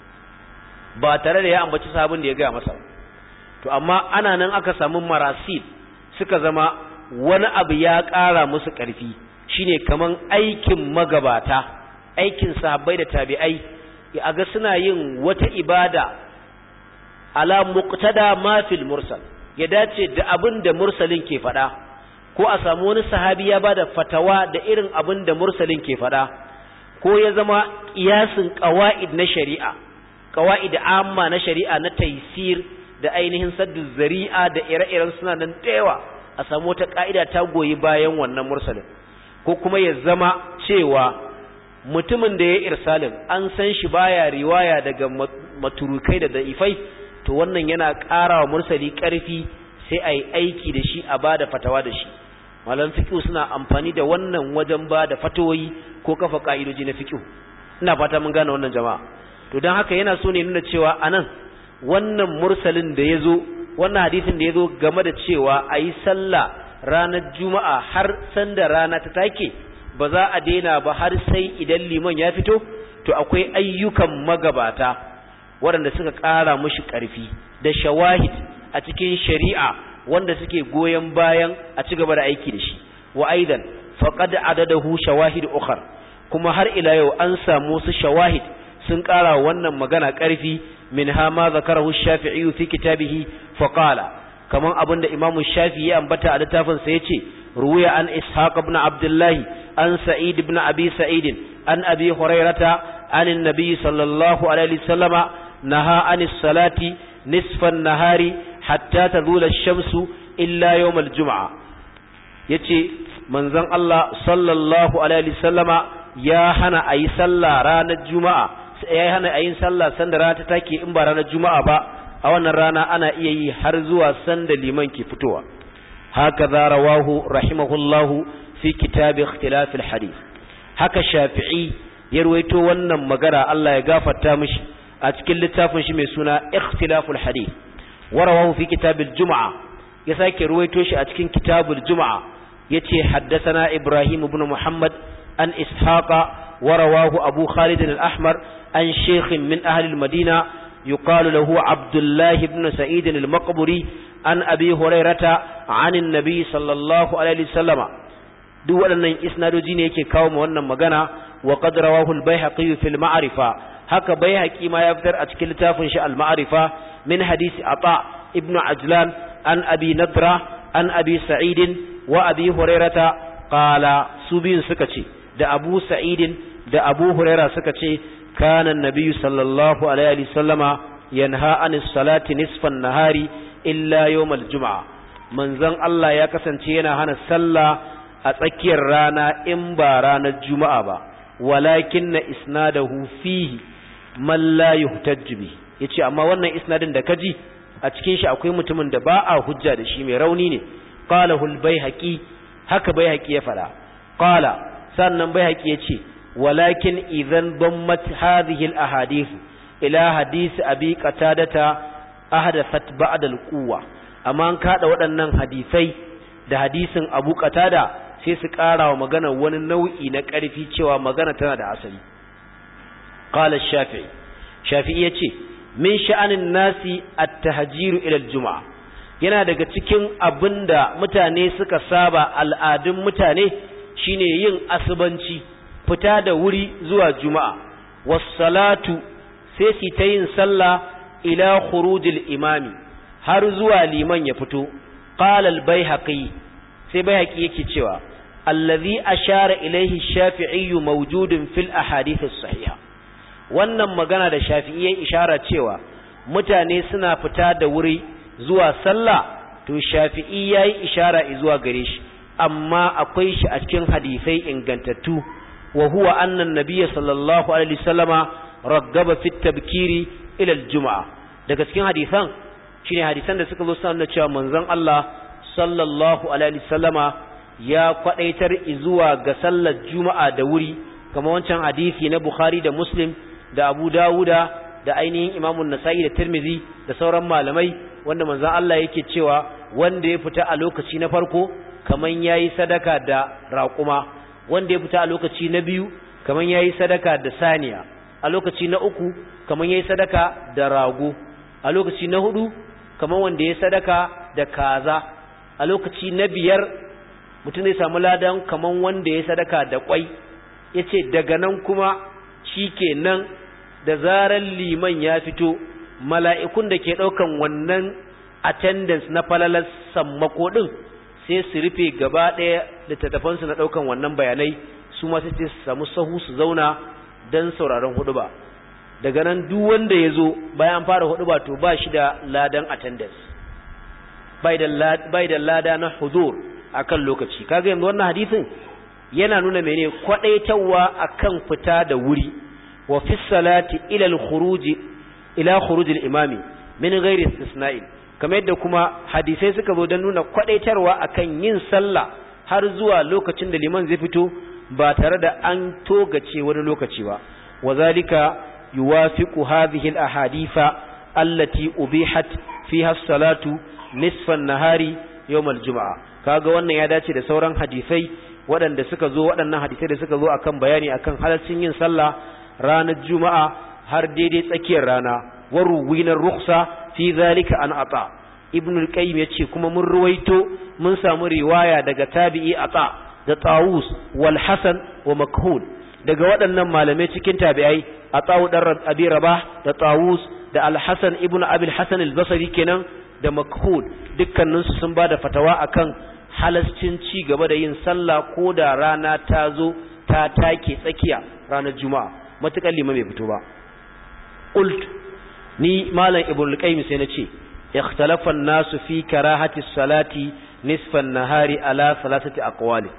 ba tare da ya ambaci sabon da ya gaya masa to amma ana nan aka samu marasil suka zama wani abu ya ƙara musu ƙarfi shine kaman aikin magabata aikin sahabbai da tabi'ai ya ga suna yin wata ibada ala muqtada ma fil mursal ya dace da abin da mursalin ke faɗa ko a samu wani sahabi ya bada fatawa da irin abin da mursalin ke faɗa ko ya zama kiyasin qawaid na shari'a qawaid amma na shari'a na taysir da ainihin saddu zari'a da ire-iren suna nan da yawa a samu wata ka'ida ta goyi bayan wannan mursalin ko kuma ya zama cewa mutumin da ya irsalin an san shi baya riwaya daga maturukai da da'ifai to wannan yana ƙara wa mursali ƙarfi sai a yi aiki da shi a ba da fatawa da shi malam fiƙi suna amfani da wannan wajen ba da fatawoyi ko kafa ƙa'idoji na fiƙi ina fata mun gane wannan jama'a to don haka yana so ne nuna cewa anan wannan mursalin da ya zo wannan hadisin da ya zo game da cewa a yi sallah ranar juma'a har sanda rana ta take ba za a daina ba har sai idan liman ya fito to akwai ayyukan magabata waɗanda suka ƙara mushi ƙarfi da shawahid a cikin shari'a wanda suke goyon bayan a ci gaba da aiki da shi wa aidan faqad adadahu shawahid ukhar kuma har ila yau an samu su shawahid sun ƙara wannan magana ƙarfi منها ما ذكره الشافعي في كتابه فقال كما أبن إمام الشافعي أنبت على تافن سيتي روي عن إسحاق بن عبد الله عن سعيد بن أبي سعيد عن أبي هريرة عن النبي صلى الله عليه وسلم نهى عن الصلاة نصف النهار حتى تزول الشمس إلا يوم الجمعة يتي منزن الله صلى الله عليه وسلم يا هنا أي صلى رانا الجمعة ya hana a yin sallah sanda rana ta take in ba ranar juma'a ba a wannan rana ana iya yi har zuwa sanda liman ke fitowa haka za rawahu rahimahullahu fi kitab ikhtilaf alhadith haka shafi'i ya ruwaito wannan magana Allah ya gafarta mishi a cikin littafin shi mai suna ikhtilaf alhadith wa rawahu fi kitab aljum'a ya sake ruwaito shi a cikin kitab aljum'a yace haddathana ibrahim ibn muhammad an ishaqa ورواه أبو خالد الأحمر عن شيخ من أهل المدينة يقال له عبد الله بن سعيد المقبري عن أبي هريرة عن النبي صلى الله عليه وسلم duk waɗannan isnadoji ne yake kawo ma wannan magana wa qad rawahu al-baihaqi fi al-ma'rifa haka baihaqi ma ya fitar a cikin littafin shi al-ma'rifa min hadisi ata ibn ajlan an abi nadra an abi sa'id wa abi hurairata qala su biyun suka ce da abu sa'idin da abu huraira suka ce kana nabiyyu sallallahu alaihi wasallama yanha anis salati nisfan nahari illa yawmal juma'a manzon Allah ya kasance yana hana sallah a tsakiyar rana in ba ranar juma'a ba walakin na isnadahu fihi man la yuhtajju bi yace amma wannan isnadin da kaji a cikin shi akwai mutumin da ba a hujja da shi mai rauni ne qalahu al-baihaqi haka baihaqi ya fada qala sannan baihaqi yace walakin idan dammat hadhihi al-ahadith ila hadith abi qatadata ahdathat ba'da al-quwwa amma an kada waɗannan hadisai da hadisin abu qatada sai su ƙara wa magana wani nau'i na ƙarfi cewa magana tana da asali qala shafi'i shafi'i yace min sha'anin nasi at-tahjiru ila al-jum'a yana daga cikin abinda mutane suka saba al'adun mutane shine yin asubanci fita da wuri zuwa juma'a was-salatu sai su ta yin sallah ila khurujil imami har zuwa liman ya fito qala al-baihaqi sai baihaqi yake cewa allazi ashara ilaihi shafi'i mawjudun fil ahadith as-sahiha wannan magana da shafi'i ya ishara cewa mutane suna fita da wuri zuwa sallah to shafi'i yayi ishara zuwa gare shi amma akwai shi a cikin hadisai ingantattu wa huwa anna an-nabiyya sallallahu alaihi wasallama raggaba fi tabkiri ila al-jum'a daga cikin hadisan shine hadisan da suka zo sanar cewa manzon Allah sallallahu alaihi wasallama ya kwadaitar zuwa ga sallar juma'a da wuri kamar wancan hadisi na Bukhari da Muslim da Abu Dawuda da ainihin Imam Nasa'i da Tirmidhi da sauran malamai wanda manzon Allah yake cewa wanda ya fita a lokaci na farko kaman yayi sadaka da raƙuma wanda ya fita a lokaci na biyu kaman yayi sadaka da saniya a lokaci na uku kaman yayi sadaka da rago a lokaci na hudu kaman wanda ya sadaka da kaza a lokaci na biyar mutum zai samu ladan kaman wanda ya sadaka da kwai ya ce daga nan kuma shi ke nan da zarar liman ya fito mala'ikun da ke ɗaukan wannan attendance na falalar sammako ɗin sai su rufe gaba ɗaya littattafansu na ɗaukan wannan bayanai su ma sai su samu sahu su zauna don sauraron hudu ba daga nan duk wanda ya zo bayan fara hudu ba to ba shi da ladan attendance bai da lada na huzur akan lokaci kaga yanzu wannan hadisin yana nuna mene kwadaitawa akan fita da wuri wa fi salati ila al-khuruj ila khuruj al-imami min ghairi istisna'in kamar yadda kuma hadisai suka zo don nuna kwadaitarwa akan yin sallah har zuwa lokacin da liman zai fito ba tare da an togace wani lokaci ba wazalika yuwafiqu hadhihi al-ahaditha allati ubihat fiha as-salatu nisfan nahari yawmal juma'a kaga wannan ya dace da sauran hadisai waɗanda suka zo waɗannan hadisai da suka zo akan bayani akan halaccin yin sallah ranar juma'a har daidai tsakiyar rana wa ruwina rukhsa fi zalika an ata ibn al-qayyim yace kuma mun ruwaito mun samu riwaya daga tabi'i ata da tawus wal hasan wa makhul daga waɗannan malamai cikin tabi'ai ata'u dan abi rabah da tawus da al-hasan ibnu abil hasan al-basri kenan da makhul dukkaninsu sun ba da fatawa akan halascin ci gaba da yin sallah ko da rana ta zo ta take tsakiya ranar juma'a matuƙar lima bai fito ba qult ni malam ibnu qayyim sai nace ikhtalafa an-nasu fi karahati salati nisfan nahari ala salasati aqwali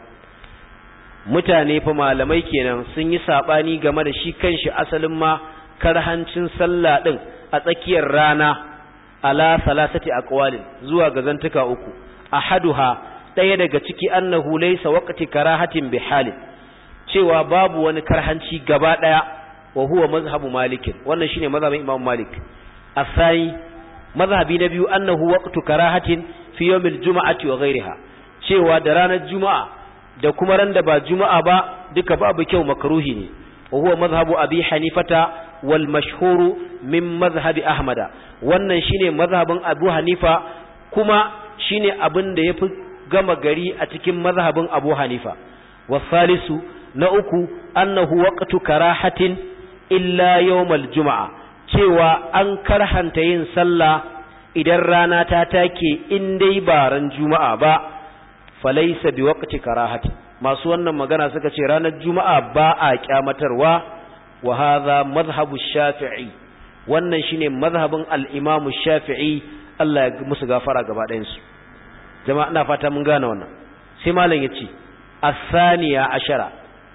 mutane fa malamai kenan sun yi sabani game da shi kanshi asalin ma karhancin sallah din a tsakiyar rana ala salasati aqwalin zuwa ga zantuka uku ahaduha daya daga ciki annahu laysa waqti karahatin bihalin cewa babu wani karhanci gaba daya wa huwa mazhabu malik wannan shine mazhabin imam malik asai mazhabi na biyu annahu waqtu karahatin fi yawmil juma'ati wa ghayriha cewa da ranar juma'a da kuma ran da ba juma'a ba duka babu kyau makruhi ne wa huwa mazhabu abi hanifata wal mashhuru min mazhabi ahmada wannan shine mazhabin abu hanifa kuma shine abin da yafi gama gari a cikin mazhabin abu hanifa wasalisu na uku annahu waqtu karahatin illa yawmal juma'a cewa an karhanta yin sallah idan rana ta take in dai ba ran juma'a ba falaysa biwaqti karahati masu wannan magana suka ce ranar juma'a ba a kyamatarwa wa hadha madhhabu shafi'i wannan shine mazhabin al-imam shafi'i Allah ya musu gafara gaba ɗayan su jama'a ina fata mun gane wannan sai malam yace as-saniya ashara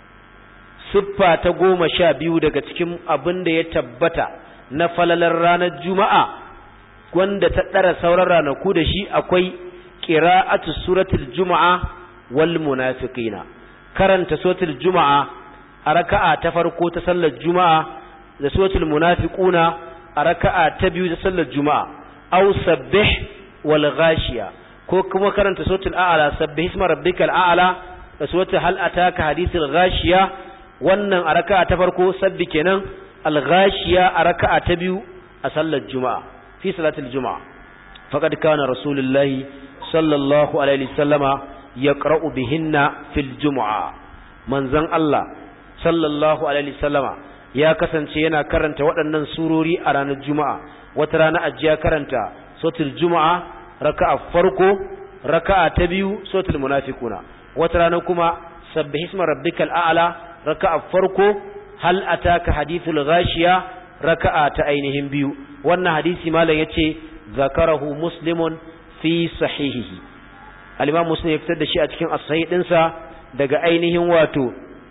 siffa ta goma sha biyu daga cikin abin da ya tabbata na falalar ranar juma'a wanda ta ɗara sauran ranaku da shi akwai qira'atu suratul juma'a wal munafiqina karanta suratul juma'a a raka'a ta farko ta sallar juma'a da suratul munafiquna a raka'a ta biyu ta sallar juma'a aw sabbih wal ghashiya ko kuma karanta suratul a'la sabbih isma rabbikal a'la da suratul hal ataka hadithul ghashiya wannan a raka'a ta farko sabbi kenan al ghashiya a raka'a ta biyu a sallar juma'a fi salatul juma'a faqad kana rasulullahi sallallahu alaihi wasallama yaqra'u bihinna fil jumu'a manzon Allah sallallahu alaihi wasallama ya kasance yana karanta waɗannan surori a ranar juma'a wata rana ajiya karanta suratul juma'a raka'a farko raka'a ta biyu suratul munafiquna wata rana kuma sabbih isma rabbikal a'la raka'a farko hal ataka hadithul ghashiya raka'a ta ainihin biyu wannan hadisi malam yace zakarahu muslimun fi sahihihi al-imam muslim ya fitar da shi a cikin as-sahih dinsa daga ainihin wato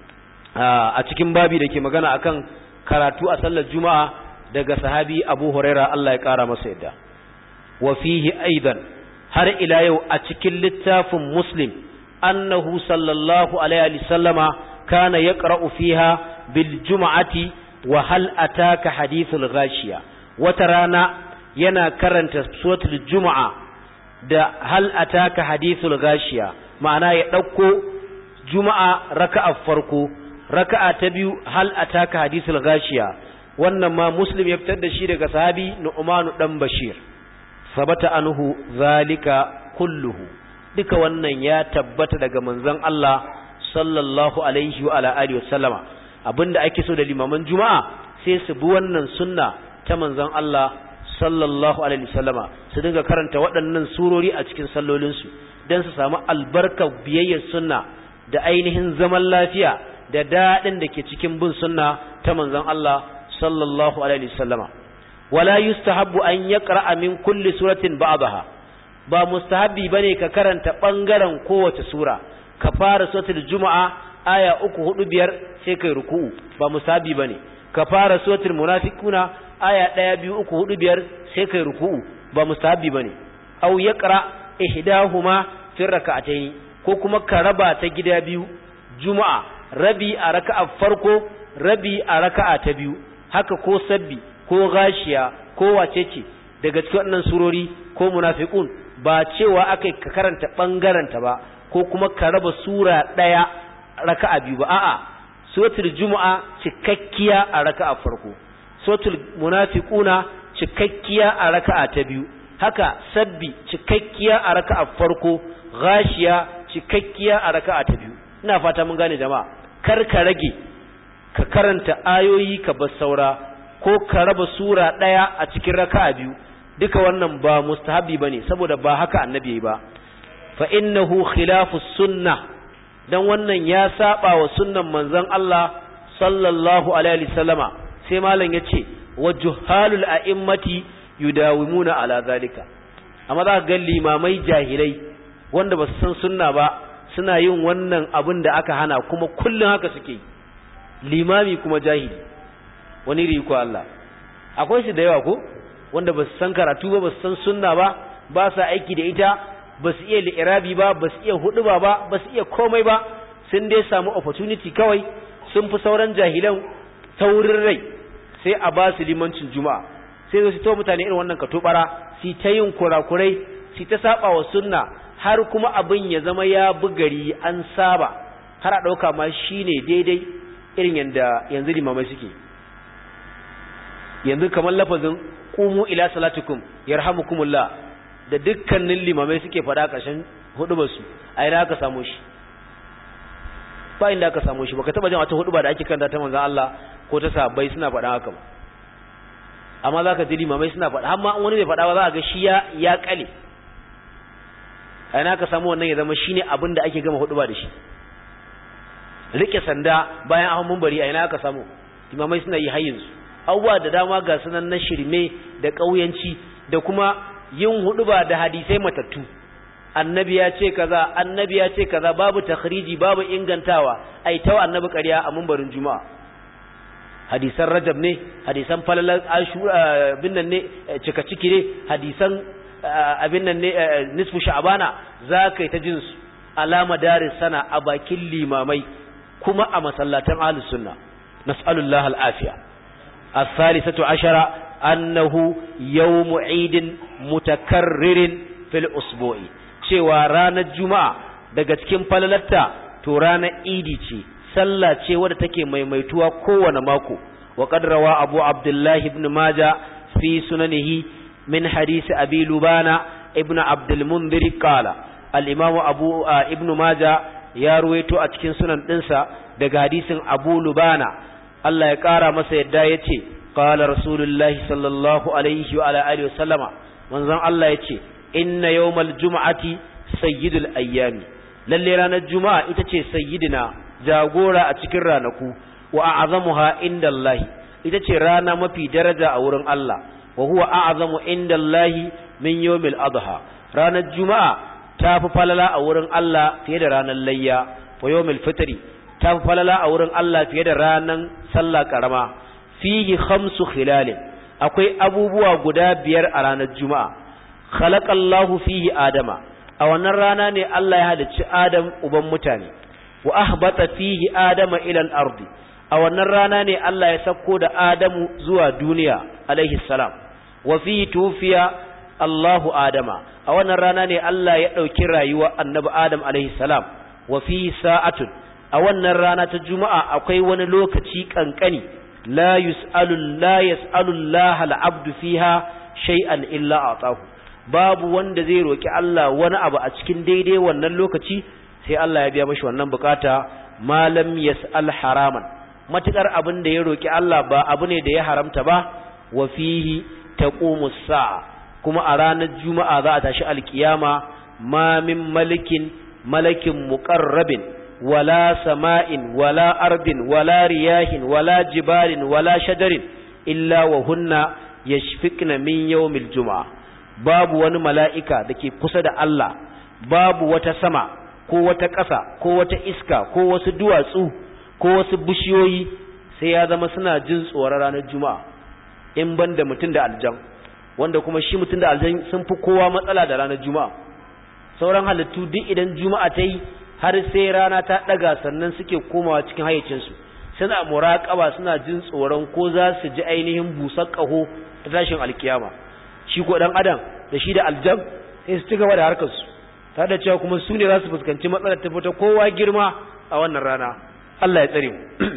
a cikin babi da ke magana akan karatu a sallar juma'a daga sahabi abu huraira Allah ya kara masa yadda wa fihi aidan har ila yau a cikin littafin muslim annahu sallallahu alaihi sallama kana yaqra'u fiha bil juma'ati wa hal ataka hadithul ghashiya wata rana yana karanta suratul juma'a da hal ataka hadithul ghashiya ma'ana ya dauko juma'a raka'a farko raka'a ta biyu hal ataka hadithul ghashiya wannan ma muslim ya fitar da shi daga sahabi nu'manu dan bashir sabata anhu zalika kulluhu duka wannan ya tabbata daga manzon Allah sallallahu alaihi wa ala alihi wasallama abinda ake so da limaman juma'a sai su bi wannan sunna ta manzon Allah sallallahu alaihi wasallama su dinga karanta waɗannan surori a cikin sallolinsu don su samu albarkar biyayyar sunna da ainihin zaman lafiya da daɗin da ke cikin bin sunna ta manzon Allah sallallahu alaihi wasallama wala yustahabbu an yaqra'a min kulli suratin ba'daha ba mustahabbi bane ka karanta bangaren kowace sura ka fara suratul juma'a aya uku hudu biyar sai kai ruku'u ba mustahabbi bane ka fara suratul munafiquna aya ɗaya biyu uku hudu biyar sai kai ruku'u ba mustahabbi bane aw yaqra ihdahuma fi rak'atayn ko kuma ka raba ta gida biyu juma'a rabi a raka'a farko rabi a raka'a ta biyu haka ko sabbi ko gashiya ko wacece daga cikin wannan surori ko munafiqun ba cewa akai ka karanta bangaren ta ba ko kuma ka raba sura daya raka'a biyu ba a'a suratul jumu'a cikakkiya a raka'a farko suratul munafiquna cikakkiya a raka'a ta biyu haka sabbi cikakkiya a raka'a farko gashiya cikakkiya a raka'a ta biyu ina fata mun gane jama'a kar ka rage ka karanta ayoyi ka bar saura ko ka raba sura ɗaya a cikin raka'a biyu duka wannan ba mustahabi bane saboda ba haka annabi ba fa innahu khilafu sunnah dan wannan ya saba wa sunnan manzon Allah sallallahu alaihi wasallama sai malam yace wa juhalul a'immati yudawimuna ala zalika amma za ga limamai jahilai wanda ba su san sunna ba suna yin wannan abin da aka hana kuma kullun haka suke limami kuma jahili wani riko Allah akwai su da yawa ko wanda ba su san karatu ba ba su san sunna ba ba sa aiki da ita ba su iya li'irabi ba ba su iya huduba ba ba su iya komai ba sun dai samu opportunity kawai sun fi sauran jahilan taurin rai sai a ba su limancin juma'a sai su to mutane irin wannan katobara su ta yin kurakurai su ta saba wa sunna har kuma abin ya zama ya bugari an saba har a ɗauka ma shine daidai irin yanda yanzu limamai suke yanzu kamar lafazin qumu ila salatikum yarhamukumullah da dukkanin limamai suke faɗa ƙarshen hudubarsu a ina aka samu shi ba inda aka samu shi baka taba jin wata huduba da ake kanta ta manzon Allah ko ta sahabbai suna faɗa haka ba amma zaka ji limamai suna faɗa amma wani bai faɗa ba za ka ga shi ya ya kale a ina aka samu wannan ya zama shine abin da ake gama huduba da shi rike sanda bayan ahun munbari a ina aka samu limamai suna yi hayyin su abubuwa da dama ga sunan na shirme da ƙauyanci da kuma yin huduba da hadisai matattu annabi ya ce kaza annabi ya ce kaza babu takhriji babu ingantawa ai tawa annabi ƙarya a mumbarin juma'a hadisan rajab ne hadisan falalar ashura bin nan ne cika ciki ne hadisan abin nan ne nisfu sha'bana za ka yi ta jin su alama daris sana a bakin limamai kuma a masallatan ahlus sunna nas'alullahi al'afiya as-salisatu ashara annahu yawmu idin mutakarririn fil usbu'i cewa ranar juma'a daga cikin falalarta to ranar idi ce sallah ce wadda take maimaituwa kowane mako wa qad rawa abu abdullahi ibn maja fi sunanihi min hadisi abi lubana ibn abdul munzir qala al imamu abu ibn maja ya ruwaito a cikin sunan dinsa daga hadisin abu lubana Allah ya kara masa yadda yace qala rasulullahi sallallahu alaihi wa ala alihi wasallama manzon Allah yace inna yawmal juma'ati sayyidul ayyami lalle ranar juma'a ita ce sayyidina jagora a cikin ranaku wa a'zamuha indallahi ita ce rana mafi daraja a wurin Allah wa huwa a'zamu indallahi min yawmil adha ranar juma'a ta fi falala a wurin Allah fiye da ranar layya wa yawmil fitri ta fi falala a wurin Allah fiye da ranar sallah karama fihi khamsu khilalin akwai abubuwa guda biyar a ranar juma'a khalaqallahu fihi adama a wannan rana ne Allah ya halicci Adam uban mutane wa ahbata fihi adama ila al-ardi a wannan rana ne Allah ya sako da Adamu zuwa duniya alaihi salam wa fihi tufiya Allahu Adama a wannan rana ne Allah ya dauki rayuwa annabi Adam alaihi salam wa fihi sa'atun a wannan rana ta juma'a akwai wani lokaci kankani la yus'alu la yas'alu Allah al-abdu fiha shay'an illa atahu babu wanda zai roki Allah wani abu a cikin daidai wannan lokaci sai Allah ya biya mashi wannan bukata malam yas'al haraman matukar abin da ya roki Allah ba abu ne da ya haramta ba wa fihi taqumu sa'a kuma a ranar juma'a za a tashi alkiyama ma min malikin malakin muqarrabin wala sama'in wala ardin wala riyahin wala jibalin wala shajarin illa wa hunna yashfiqna min yawmil juma'a babu wani mala'ika da ke kusa da Allah babu wata sama ko wata ƙasa ko wata iska ko wasu duwatsu ko wasu bishiyoyi sai ya zama suna jin tsoron ranar juma'a in ban da mutum da aljan wanda kuma shi mutum da aljan sun fi kowa matsala da ranar juma'a sauran halittu duk idan juma'a ta yi har sai rana ta ɗaga sannan suke komawa cikin hayyacinsu suna muraƙaba suna jin tsoron ko za su ji ainihin busar ƙaho ta tashin alkiyama shi ko dan adam da shi da aljam sai su ci gaba da harkar su tare da cewa kuma su ne za su fuskanci matsalar ta fita kowa girma a wannan rana Allah ya tsare mu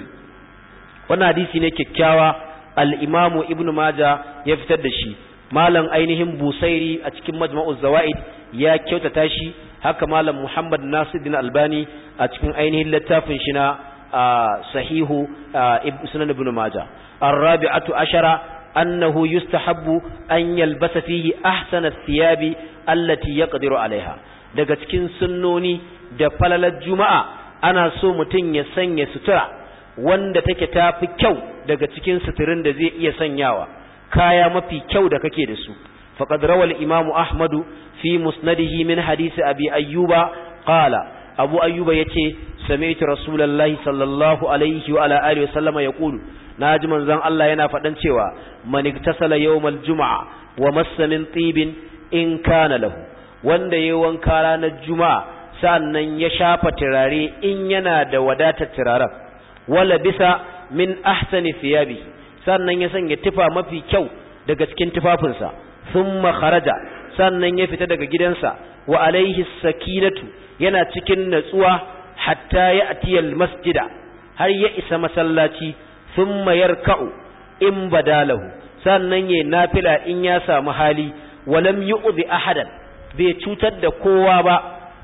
wannan hadisi ne kyakkyawa al-Imam Ibn Majah ya fitar da shi malam ainihin Busairi a cikin Majma'uz Zawaid ya kyautata shi haka malam Muhammad Nasiruddin Albani a cikin ainihin littafin shi na sahihu Ibn Sunan Ibn Majah الرابعة عشرة أنه يستحب أن يلبس فيه أحسن الثياب التي يقدر عليها daga cikin sunnoni da falalar juma'a ana so mutum ya sanya sutura wanda take tafi kyau daga cikin suturin da zai iya sanyawa kaya mafi kyau da kake da su faqad rawal imamu ahmadu fi musnadihi min hadisi abi ayyuba qala abu ayyuba yace sami'tu rasulullahi sallallahu alaihi wa ala alihi wa sallama yaqulu naji manzon Allah yana faɗan cewa man iktasala yawmal juma'a wa massa min tibin in kana lahu wanda yayi wanka ranar juma'a sannan ya shafa turare in yana da wadatar turaren wala bisa min ahsani thiyabi sannan ya sanya tufa mafi kyau daga cikin tufafinsa thumma kharaja sannan ya fita daga gidansa wa alaihi sakinatu yana cikin natsuwa hatta ya atiyal masjida har ya isa masallaci thumma yarka'u in badalahu sannan ya nafila in ya samu hali walam yu'zi ahadan bai cutar da kowa ba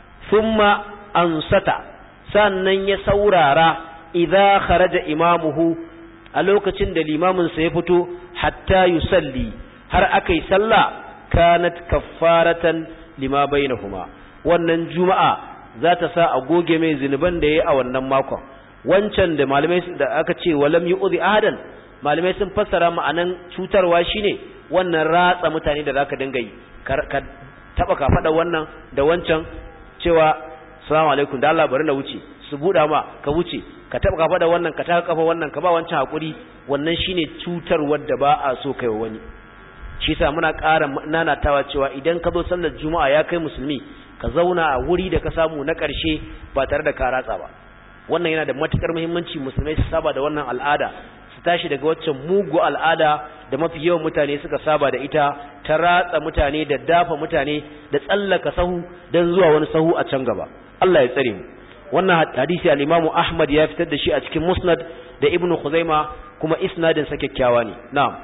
thumma ansata sannan ya saurara idza kharaja imamuhu a lokacin da limamin sa ya fito hatta yusalli har akai sallah kanat kaffaratan lima bainahuma wannan juma'a za ta sa a goge mai zinuban da yayi a wannan makon wancan da malamai da aka ce walam yu'zi ahadan malamai sun fassara ma'anan cutarwa shine wannan ratsa mutane da zaka dinga yi ka taba ka fada wannan da wancan cewa assalamu alaikum da Allah bari na wuce su buda ma ka wuce ka taba ka fada wannan ka taka kafa wannan ka ba wancan hakuri wannan shine cutarwar da ba a so kai wani shi yasa muna ƙara nanatawa cewa idan ka zo sallar juma'a ya kai musulmi ka zauna a wuri da ka samu na ƙarshe ba tare da ka ratsa ba wannan yana da matukar muhimmanci musulmai su saba da wannan al'ada su tashi daga waccan mugu al'ada da mafi yawan mutane suka saba da ita ta ratsa mutane da dafa mutane da tsallaka sahu don zuwa wani sahu a can gaba Allah ya tsare mu wannan hadisi al-Imam Ahmad ya fitar da shi a cikin Musnad da Ibn Khuzaima kuma isnadin sa kyakkyawa ne na'am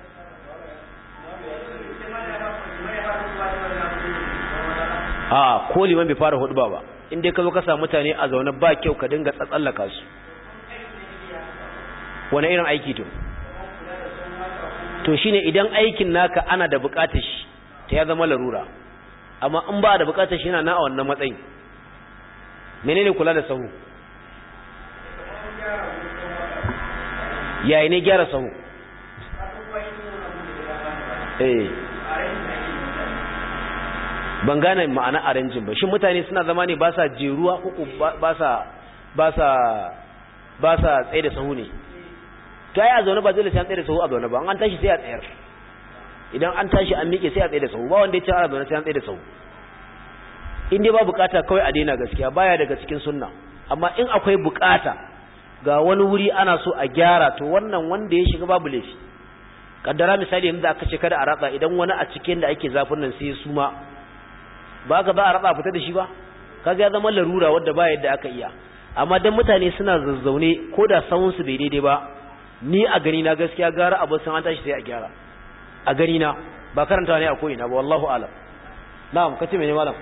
a ko liman bai fara hudba ba in dai ka zo ka samu mutane a zaune ba kyau ka dinga tsatsallaka su wani irin aiki to to shine idan aikin naka ana da bukatar shi ta ya zama larura amma in ba da bukatar shi yana na a wannan matsayin menene kula da sahu yayi ne gyara sahu eh ban gane ma'ana arrangin ba shin mutane suna zama ne ba sa jeruwa uku ba sa ba sa ba sa tsaye da sahu ne to ai a zaune ba dole sai an tsaye da sahu a zaune ba an tashi sai a tsayar idan an tashi an miƙe sai a tsaye da sahu ba wanda ya ce a zaune sai an tsaye da sahu in dai ba bukata kawai a daina gaskiya baya daga cikin sunna amma in akwai bukata ga wani wuri ana so a gyara to wannan wanda ya shiga babu laifi kaddara misali yanzu aka ce kada a ratsa idan wani a cikin da ake zafin nan sai su ma ba ka ba a ratsa fita da shi ba kaga ya zama larura wadda ba yadda aka iya amma dan mutane suna zazzaune ko da sawun su bai daidai ba ni a gani na gaskiya gara abu sun an tashi sai a gyara a gani na ba karanta ne a ko ina ba wallahu alam na'am kace mene malam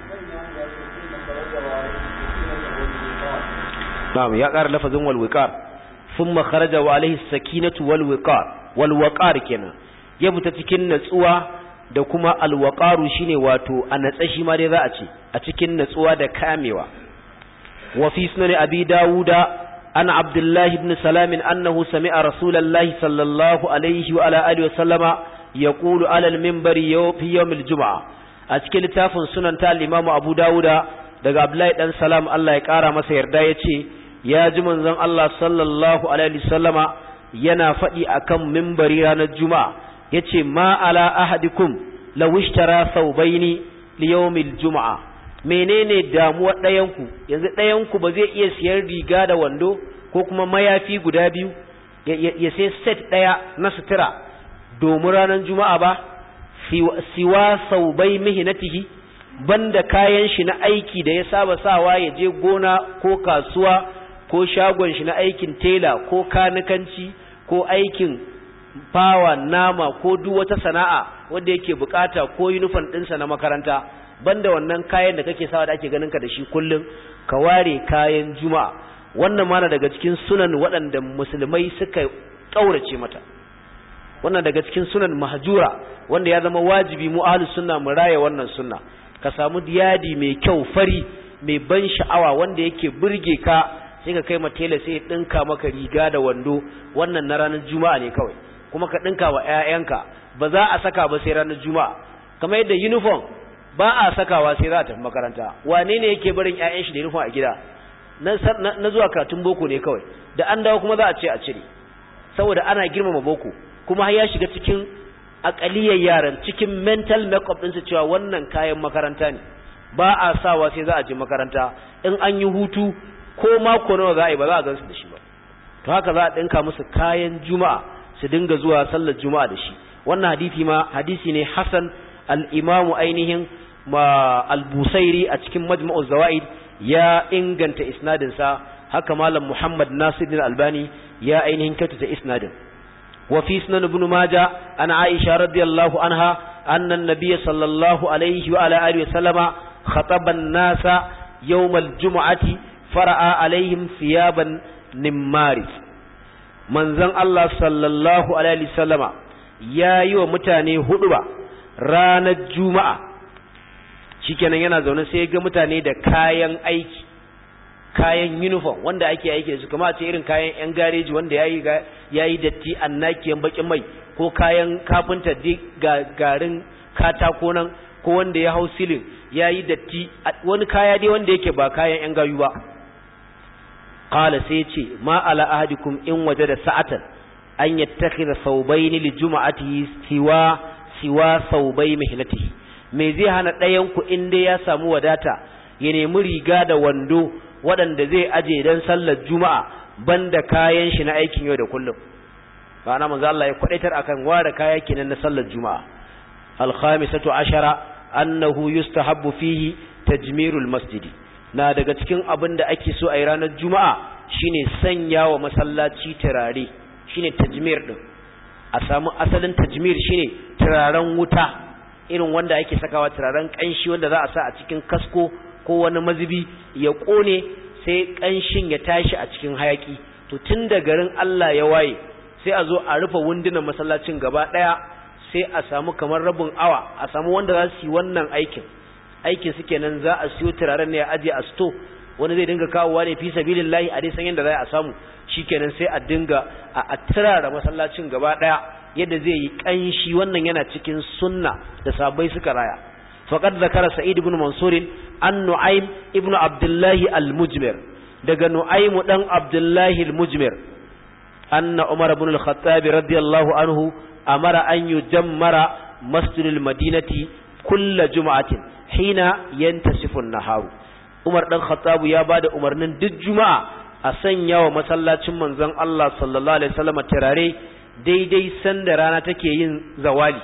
na'am ya ƙara lafazin wal wiqar thumma kharaja wa alaihi sakinatu wal wiqar wal waqar kenan ya fita cikin natsuwa da kuma al waqaru shine wato a natsa shi ma dai za a ce a cikin natsuwa da kamewa wa fi sunan abi dawuda an abdullahi ibn salam annahu sami'a rasulullahi sallallahu alaihi wa ala alihi wa sallama yaqulu ala al minbari fi yawm al jum'a a cikin littafin sunan ta al-imam abu dawuda daga abdullahi dan salam Allah ya kara masa yarda yace ya ji manzon Allah sallallahu alaihi wasallama yana faɗi akan mimbari ranar juma'a yace ma ala ahadikum law ishtara thawbaini li yawmil juma'a menene damuwar ɗayanku yanzu ɗayanku ba zai iya siyar riga da wando ko kuma mayafi guda biyu ya sai set ɗaya na sutura domin ranar juma'a ba siwa saubai mihinatihi banda kayan shi na aiki da ya saba sawa ya je gona ko kasuwa ko shagon shi na aikin tela ko kanikanci ko aikin fawa nama ko duk wata sana'a wanda yake bukata ko uniform ɗinsa na makaranta banda wannan kayan da kake sawa da ake ganin ka da shi kullum ka ware kayan juma'a wannan mana daga cikin sunan waɗanda musulmai suka kaurace mata wannan daga cikin sunan mahjura wanda ya zama wajibi mu ahlus sunna mu raya wannan sunna ka samu yadi mai kyau fari mai ban sha'awa wanda yake burge ka sai ka kai ma tela sai ya dinka maka riga da wando wannan na ranar juma'a ne kawai kuma ka dinka wa ƴaƴanka ba za a saka ba sai ranar juma'a kamar yadda uniform ba a sakawa sai za a tafi makaranta wane ne yake barin ƴaƴan shi da uniform a gida na zuwa karatun boko ne kawai da an dawo kuma za a ce a cire saboda ana girmama boko kuma har ya shiga cikin akaliyar yaran cikin mental makeup ɗinsu cewa wannan kayan makaranta ne ba a sawa sai za a je makaranta in an yi hutu ko mako nawa za a yi ba za a gansu da shi ba to haka za a ɗinka musu kayan juma'a su dinga zuwa sallar juma'a da shi wannan hadisi ma hadisi ne hasan al-imamu ainihin ma al-busairi a cikin majma'uz zawaid ya inganta isnadin sa haka malam muhammad nasiruddin albani ya ainihin kyautata isnadin wa fi sunan ibn majah an aisha radiyallahu anha anna an-nabiy sallallahu alaihi wa ala alihi wa sallama khataba an-nasa yawm al-jum'ati fara'a alaihim thiyaban nimmari manzon Allah sallallahu alaihi wa sallama yayi wa mutane huduba ranar juma'a shikenan yana zaune sai ga mutane da kayan aiki kayan uniform wanda ake aiki da su kuma a ce irin kayan yan gareji wanda yayi yayi datti annakiyan bakin mai ko kayan kafinta ga garin katako nan ko wanda ya hau silin yayi datti wani kaya dai wanda yake ba kayan yan gayu ba qala sai ce ma ala ahadikum in wajada sa'atan an yattakhidha thawbayn li jum'atihi siwa siwa thawbay mihlatihi me zai hana ɗayan ku in dai ya samu wadata ya nemi riga da wando waɗanda zai aje dan sallar juma'a banda kayan shi na aikin yau da kullum ba na manzo Allah ya kwadaitar akan ware kaya kenan na sallar juma'a al-khamisatu ashara annahu yustahabbu fihi tajmirul masjidi na daga cikin abin da ake so a yi ranar juma'a shine sanya wa masallaci turare shine tajmir din a samu asalin tajmir shine turaren wuta irin wanda ake sakawa turaren kanshi wanda za a sa a cikin kasko ko wani mazubi ya kone sai kanshin ya tashi a cikin hayaki to tun da garin Allah ya waye sai a zo a rufe wundunan masallacin gaba daya sai a samu kamar rabin awa a samu wanda za su yi wannan aikin aikin su kenan za a siyo turaren ne a aje a sto wani zai dinga kawowa ne fi sabilillahi a dai san yadda za a samu shikenan sai a dinga a turara masallacin gaba daya yadda zai yi kanshi wannan yana cikin sunna da sabai suka raya faqad zakara sa'id ibn mansur an nu'aym ibn abdullah al-mujmir daga nu'aym dan abdullah al-mujmir anna umar ibn al-khattab radiyallahu anhu amara an yujammara masjidil madinati kulla juma'atin hina yantasifu an-naharu Umar dan Khattab ya bada umarnin duk juma'a a sanya wa masallacin manzon Allah sallallahu alaihi wasallam turare daidai sanda rana take yin zawali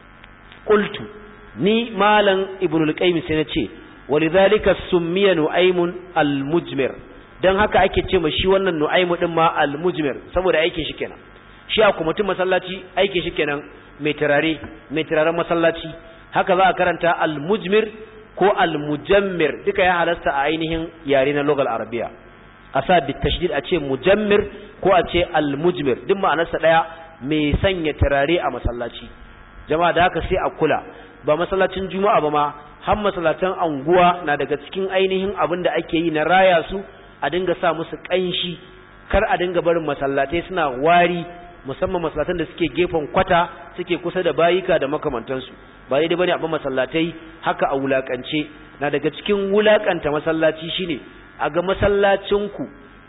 qultu ni malam ibnul qayyim sai na ce walidhalika summiya nu'aymun al-mujmir dan haka ake ce ma shi wannan nu'aymu din ma al-mujmir saboda aikin shi kenan shi a kuma mutum masallaci aikin shi kenan mai turare mai turaren masallaci haka za a karanta al-mujmir ko al-mujammir duka ya halasta a ainihin yare na logal arabiya a sa bi tashdid a ce mujammir ko a ce al-mujmir duk ma'anarsa daya mai sanya turare a masallaci jama'a da haka sai a kula ba masallacin juma'a ba ma har masallatan anguwa na daga cikin ainihin abin da ake yi na raya su a dinga sa musu kanshi kar a dinga barin masallatai suna wari musamman masallatan da suke gefen kwata suke kusa da bayika da makamantansu ba daidai bane a masallatai haka a wulakance na daga cikin wulakanta masallaci shine a ga masallacinku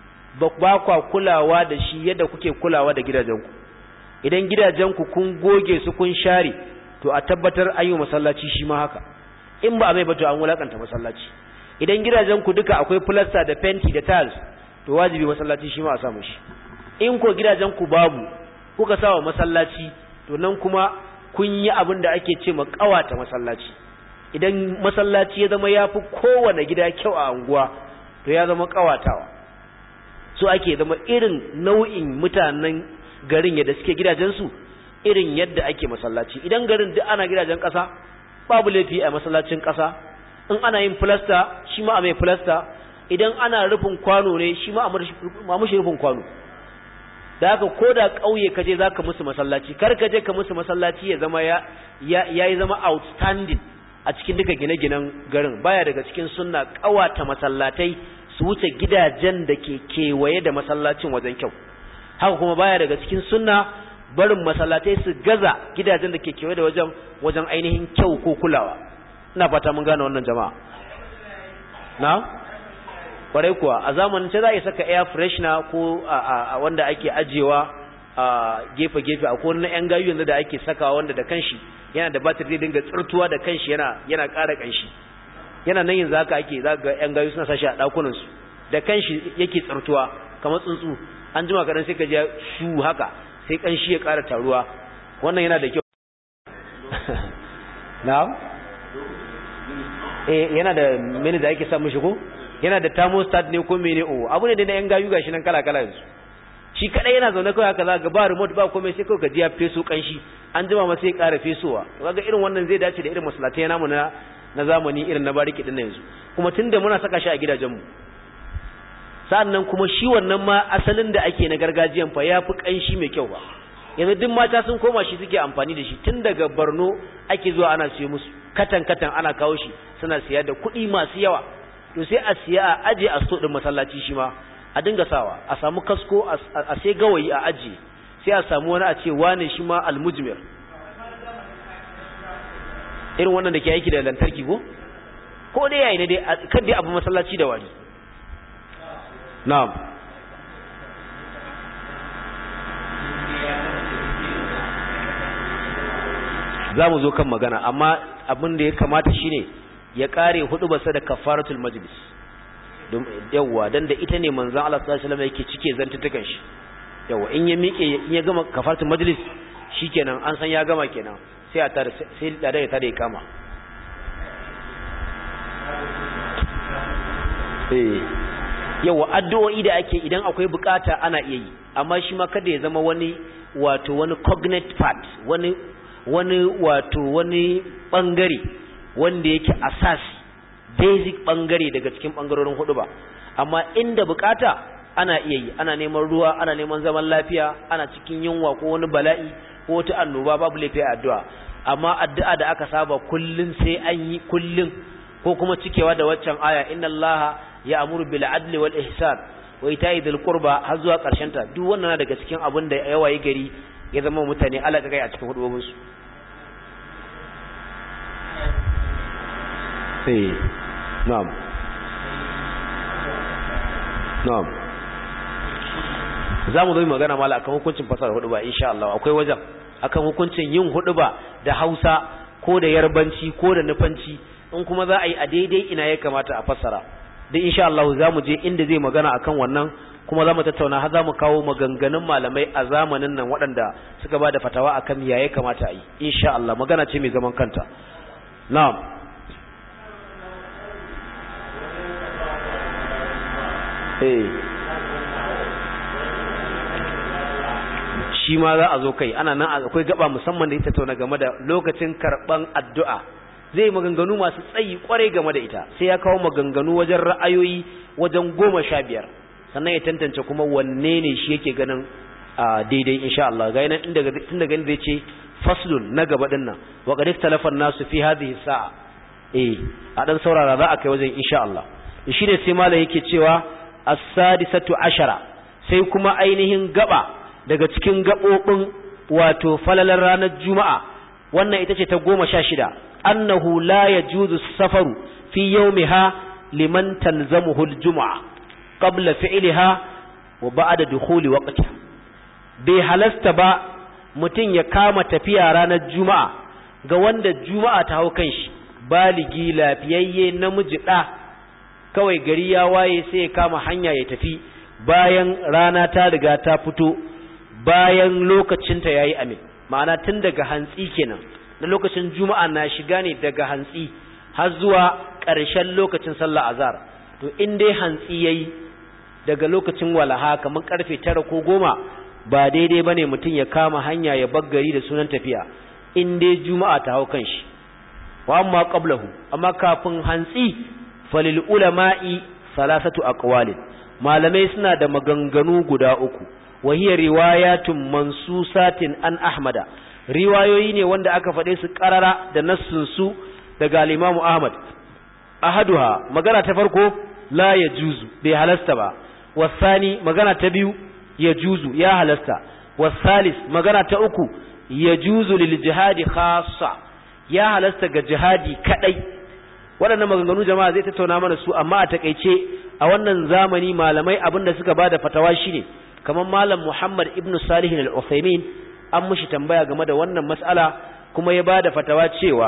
ba kwa kulawa da shi yadda kuke kulawa da gidajenku idan gidajenku kun goge su kun share to a tabbatar an yi masallaci shi ma haka in ba a mai bato an wulakanta masallaci idan gidajenku duka akwai plaster da fenti da tiles to wajibi masallaci shi ma a samu shi in ko gidajenku babu kuka sawa masallaci to nan kuma kun yi abin da ake ce ma kawata masallaci idan masallaci ya zama ya fi kowane gida kyau a anguwa to ya zama kawatawa so ake zama irin nau'in mutanen garin yadda suke gidajensu irin yadda ake masallaci idan garin duk ana gidajen ƙasa babu laifi a masallacin ƙasa in ana yin filasta shi ma a mai filasta idan ana rufin kwano ne shi ma a mushi rufin kwano da haka ko da ƙauye ka je za ka musu masallaci kar ka je ka musu masallaci ya zama ya yi zama outstanding a cikin duka gine-ginen garin baya daga cikin sunna ƙawata masallatai su wuce gidajen da ke kewaye da masallacin wajen kyau haka kuma baya daga cikin sunna barin masallatai su gaza gidajen da ke kewaye da wajen wajen ainihin kyau ko kulawa ina fata mun gane wannan jama'a na kwarai kuwa a zamanin ce za a saka air freshener ko a wanda ake ajewa a gefe-gefe a kowane yan gayu yanzu da ake sakawa wanda da kanshi yana da batir zai dinga tsirtuwa da kanshi yana yana ƙara kanshi yana nan yanzu haka ake za ga yan gayu suna sashi a ɗakunan su da kanshi yake tsirtuwa kamar tsuntsu an jima kaɗan sai ka je shu haka sai kanshi ya ƙara taruwa wannan yana da kyau na'am eh yana da mini da ake samun shi ko yana da thermostat ne ko mene o abu ne da yan gayu gashi nan kala kala yanzu shi kadai yana zaune kawai haka za ga ba remote ba komai sai kawai ka ji ya feso kanshi an jima ma sai ya ƙara fesowa kaga irin wannan zai dace da irin masallatai namu na na zamani irin na bariki din yanzu kuma tunda muna saka shi a gidajen mu sa'annan kuma shi wannan ma asalin da ake na gargajiyan fa yafi kanshi mai kyau ba yanzu duk mata sun koma shi suke amfani da shi tun daga Borno ake zuwa ana siyo musu katan katan ana kawo shi suna siya da kuɗi masu yawa to sai a siya a aje a sto din masallaci shi ma a dinga sawa a samu kasko a sai gawayi a aje sai a samu wani a ce wane shi ma almujmir irin wannan da ke aiki da lantarki ko ko dai yayi ne dai kan dai abu masallaci da wari na'am za mu zo kan magana amma abin da ya kamata shine ya kare hudu basa da kafaratul majlis yawwa dan da ita ne manzon Allah sallallahu alaihi wasallam yake cike zantutukan shi yawwa in ya miƙe in ya gama kafaratul majlis shikenan an san ya gama kenan sai a tar sai da ya tare kama eh yawwa addu'o'i da ake idan akwai bukata ana iya yi amma shi ma kada ya zama wani wato wani cognate part wani wani wato wani bangare wanda yake asasi basic bangare daga cikin bangarorin hudu ba amma inda bukata ana iya yi ana neman ruwa ana neman zaman lafiya ana cikin yunwa ko wani bala'i ko wata annoba babu laifi a addu'a amma addu'a da aka saba kullun sai an yi kullun ko kuma cikewa da waccan aya inna allaha ya'muru bil adli wal ihsan wa ita'i dhil qurba har zuwa karshen ta duk wannan daga cikin abin da ya waye gari ya zama mutane alaka kai a cikin hudubobin su sai na'am na'am za mu zo magana mala akan hukuncin fasara hudu ba insha Allah akwai wajen akan hukuncin yin hudu ba da Hausa ko da Yarbanci ko da Nufanci in kuma za a yi a daidai ina ya kamata a fassara dan insha Allah za mu je inda zai magana akan wannan kuma za mu tattauna har za mu kawo maganganun malamai a zamanin nan waɗanda suka ba da fatawa akan ya ya kamata a yi insha Allah magana ce mai zaman kanta na'am eh shi ma za a zo kai ana nan akwai gaba musamman da ita tauna game da lokacin karban addu'a zai maganganu masu tsayi kwarai game da ita sai ya kawo maganganu wajen ra'ayoyi wajen goma sha biyar sannan ya tantance kuma wanne ne shi yake ganin daidai insha Allah ga yanan inda tun daga zai ce faslun na gaba din nan wa qad ikhtalafa nasu fi hadhihi sa'a eh a dan saurara za a kai wajen insha Allah shi ne sai malai yake cewa as-sadisatu ashara sai kuma ainihin gaba daga cikin gabobin wato falalar ranar juma'a wannan ita ce ta goma sha shida annahu la yajuzu safaru fi yawmiha liman talzamuhu al-jum'a qabla fi'liha wa ba'da dukhuli waqtiha bai halasta ba mutum ya kama tafiya ranar juma'a ga wanda juma'a ta hau kanshi baligi lafiyayye namiji da kawai gari ya waye sai ya kama hanya ya tafi bayan rana ta riga ta fito bayan lokacinta ya yi amin ma'ana tun daga hantsi kenan na lokacin juma'a na shiga ne daga hantsi har zuwa ƙarshen lokacin sallah azhar to in dai hantsi yayi daga lokacin walaha kamar karfe tara ko goma ba daidai ba ne mutum ya kama hanya ya baggari da sunan tafiya in dai juma'a ta hau kanshi wa amma qablahu amma kafin hantsi falil ulama'i salasatu aqwalin malamai suna da maganganu guda uku wa hiya riwayatun mansusatin an ahmada riwayoyi ne wanda aka faɗe su ƙarara da nassun su daga al-Imam Ahmad ahaduha magana ta farko la yajuzu bai halasta ba wasani magana ta biyu yajuzu ya halasta wasalis magana ta uku yajuzu lil jihadi khassa ya halasta ga jihadi kadai waɗannan maganganu jama'a zai tattauna mana su amma a takeice a wannan zamani malamai abinda suka bada fatawa shine kamar malam Muhammad ibn Salih al-Uthaymeen an mushi tambaya game da wannan mas'ala kuma ya bada fatawa cewa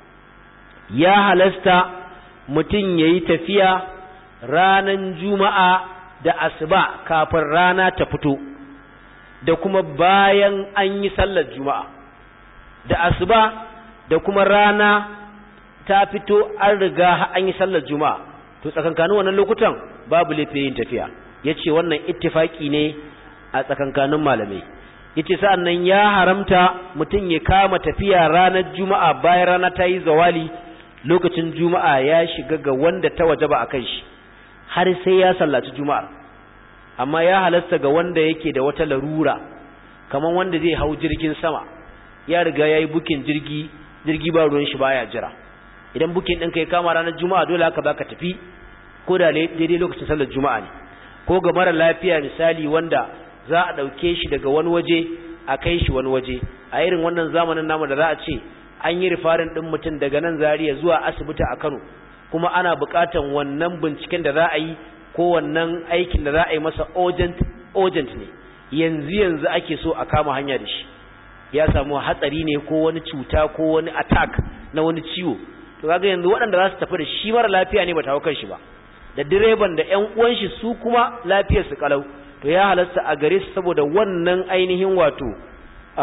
ya halasta mutum yayi tafiya ranan juma'a da asuba kafin rana ta fito da kuma bayan an yi sallar juma'a da asuba da kuma rana ta fito an riga an yi sallar juma'a to tsakankanin wannan lokutan babu laifin yin tafiya yace wannan ittifaki ne a tsakankanin malamai yace sa'annan ya haramta mutum ya kama tafiya ranar juma'a bayan rana ta yi zawali lokacin juma'a ya shiga ga wanda ta wajaba akan shi har sai ya sallaci juma'ar amma ya halasta ga wanda yake da wata larura kamar wanda zai hau jirgin sama ya riga yayi bukin jirgi jirgi ba ruwan shi baya jira idan bukin ɗin kai kama ranar juma'a dole haka baka tafi ko da daidai lokacin sallar juma'a ne ko ga mara lafiya misali wanda za a ɗauke shi daga wani waje a kai shi wani waje a irin wannan zamanin namu da za a ce an yi rifarin ɗin mutum daga nan zariya zuwa asibiti a kano kuma ana buƙatan wannan binciken da za a yi ko wannan aikin da za a yi masa urgent urgent ne yanzu yanzu ake so a kama hanya da shi ya samu hatsari ne ko wani cuta ko wani attack na wani ciwo to kaga yanzu waɗanda za su tafi da shi mara lafiya ne ba ta kan shi ba da direban da ƴan uwan shi su kuma lafiyar su kalau to ya halasta a gare su saboda wannan ainihin wato a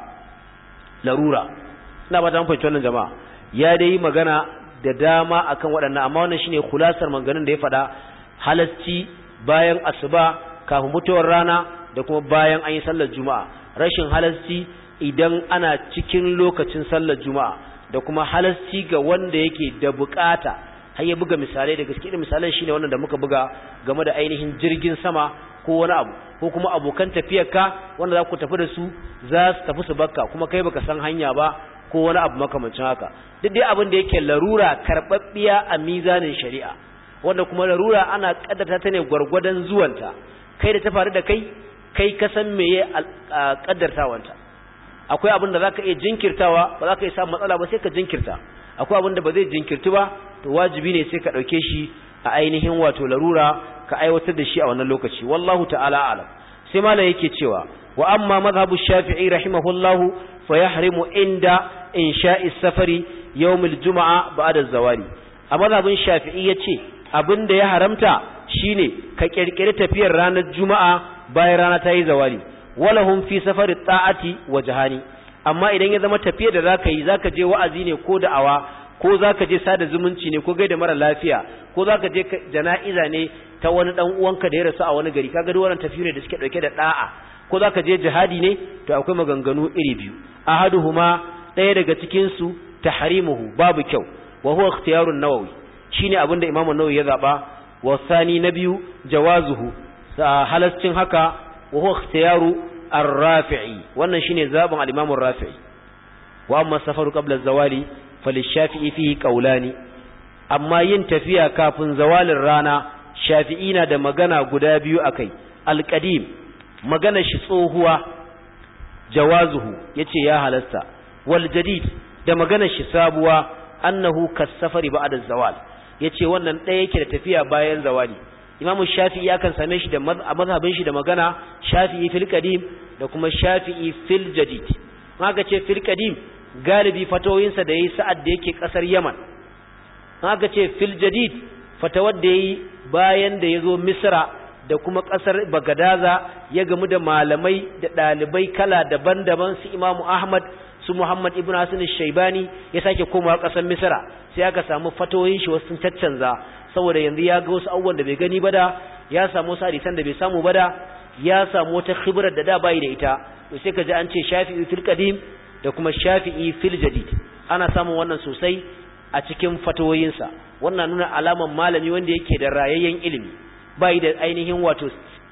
larura ina ba ta fahimci wannan jama'a ya dai magana da dama akan waɗannan amma wannan shine kulasar maganganun da ya faɗa halasci bayan asuba kafin mutuwar rana da kuma bayan an yi sallar juma'a rashin halasci idan ana cikin lokacin sallar juma'a da kuma halasci ga wanda yake da bukata har ya buga misalai da gaske da misalan shine wannan da muka buga game da ainihin jirgin sama ko wani abu ko kuma abokan tafiyarka wanda za ku tafi da su za su tafi su bakka kuma kai baka san hanya ba ko wani abu makamancin haka duk dai abin da yake larura karɓaɓɓiya a mizanin shari'a wanda kuma larura ana kaddata ta ne gwargwadon zuwanta kai da ta faru da kai kai ka san meye kaddartawanta akwai abin da zaka iya jinkirtawa ba za ka iya samun matsala ba sai ka jinkirta akwai abin da ba zai jinkirtu ba to wajibi ne sai ka ɗauke shi a ainihin wato larura ka aiwatar da shi a wannan lokaci wallahu ta'ala alam sai malam yake cewa wa amma madhhabu shafi'i rahimahullahu fa yahrimu inda insha'i safari yawmil juma'a ba'da zawali a madhabin shafi'i yace abin da ya haramta shine ka kirkiri tafiyar ranar juma'a bayan rana ta yi zawali walahum fi safari ta'ati wa jahani amma idan ya zama tafiyar da zaka yi zaka je wa'azi ne ko da'awa ko zaka je sada zumunci ne ko gaida mara lafiya ko zaka je jana'iza ne ta wani dan uwanka da ya rasu a wani gari kaga duk wannan tafiyar da suke dauke da da'a ko zaka je jihadi ne to akwai maganganu iri biyu ahaduhuma daya daga cikin su tahrimuhu babu kyau wa huwa ikhtiyarun nawawi shine abinda imamu nawawi ya zaba wa sani na biyu jawazuhu halascin haka wa huwa ikhtiyaru ar-rafi'i wannan shine zaben al-imam ar-rafi'i wa amma safaru qabla az-zawali falishafi'i fihi qawlani amma yin tafiya kafin zawalin rana shafi'i na da magana guda biyu akai al-qadim magana shi tsohuwa jawazuhu yace ya halasta wal jadid da magana shi sabuwa annahu kas-safari ba'da az-zawal yace wannan ɗaya yake da tafiya bayan zawali imamu shafi'i ya kan same shi da mazhabin shi da magana shafi'i fil qadim da kuma shafi'i fil jadid haka ce fil qadim galibi fatawoyinsa da yayi sa'ad da yake kasar yaman haka ce fil jadid fatawar da yayi bayan da yazo misra da kuma kasar bagadaza ya gamu da malamai da dalibai kala daban-daban su imamu ahmad su muhammad ibn hasan shaibani ya sake komawa kasar misra sai aka samu fatawoyin shi wasu caccanza saboda yanzu ya ga wasu abubuwan da bai gani ba da ya samu wasu hadisan da bai samu ba da ya samu wata khibrar da da bai da ita to sai ka ji an ce shafi'i fil qadim da kuma shafi'i fil jadid ana samun wannan sosai a cikin fatawoyinsa wannan nuna alaman malami wanda yake da rayayyen ilimi bai da ainihin wato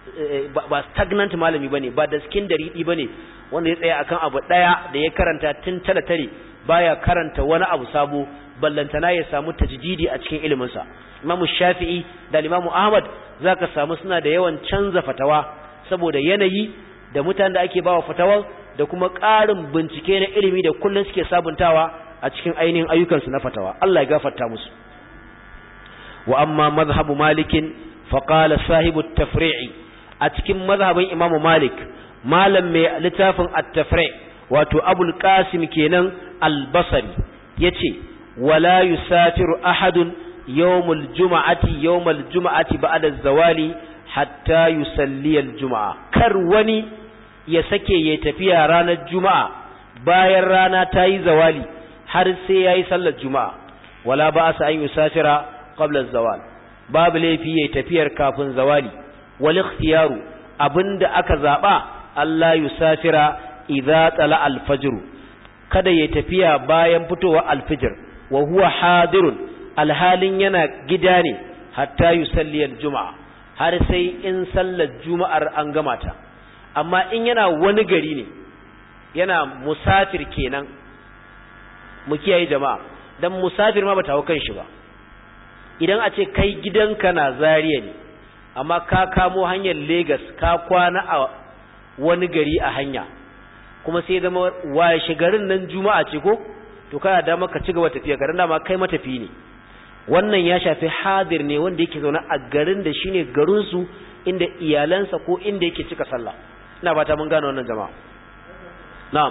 ba stagnant malami bane ba da skin daridi bane wanda ya tsaya akan abu daya da ya karanta tun tale tare baya karanta wani abu sabo ballantana ya samu tajdidi a cikin ilimin sa Imam Shafi'i da Imam Ahmad zaka samu suna da yawan canza fatawa saboda yanayi da mutanen da ake bawa fatawa da kuma ƙarin bincike na ilimi da kullun suke sabuntawa a cikin ainihin ayyukansu na fatawa Allah ya gafarta musu wa amma mazhabu malikin faqala sahibu at-tafri'i a cikin mazhabin Imam Malik malam mai littafin at-tafri' wato Abul Qasim kenan al-Basri yace wala yusafiru ahadun yawmul juma'ati yawmal juma'ati ba'da az-zawali hatta yusalli al-juma'a kar wani ya sake ya tafiya ranar juma'a bayan rana ta yi zawali har sai yayi sallar juma'a wala ba'asa an yusafira qabla az-zawal babu laifi yayi tafiyar kafin zawali wal ikhtiyaru abinda aka zaba Allah yusafira idza tala al-fajr kada yayi tafiya bayan fitowa al-fajr wa huwa hadirun alhalin yana gida ne hatta yusalli al-juma'a har sai in sallar juma'ar an gama ta amma in yana wani gari ne yana musafir kenan mu kiyaye jama'a dan musafir ma bata hau kan shi ba idan a ce kai gidanka na Zariya ne amma ka kamo hanyar Lagos ka kwana a wani gari a hanya kuma sai zama washe garin nan juma'a ce ko to kana da maka ci gaba tafiya garin dama kai matafi ne wannan ya shafi hadir ne wanda yake zaune a garin da shine garin su inda iyalansa ko inda yake cika sallah ina fata mun gane wannan jama'a na'am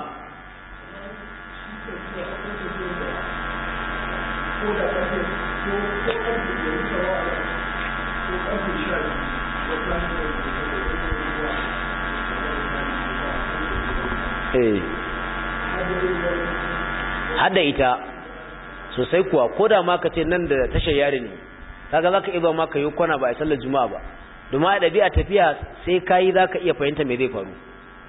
hada ita sosai kuwa ko da ma ka ce nan da tashar yari ne kaga zaka iya ba ma ka yi kwana ba a sallar juma'a ba domin a ɗabi'a tafiya sai ka yi za ka iya fahimta me zai faru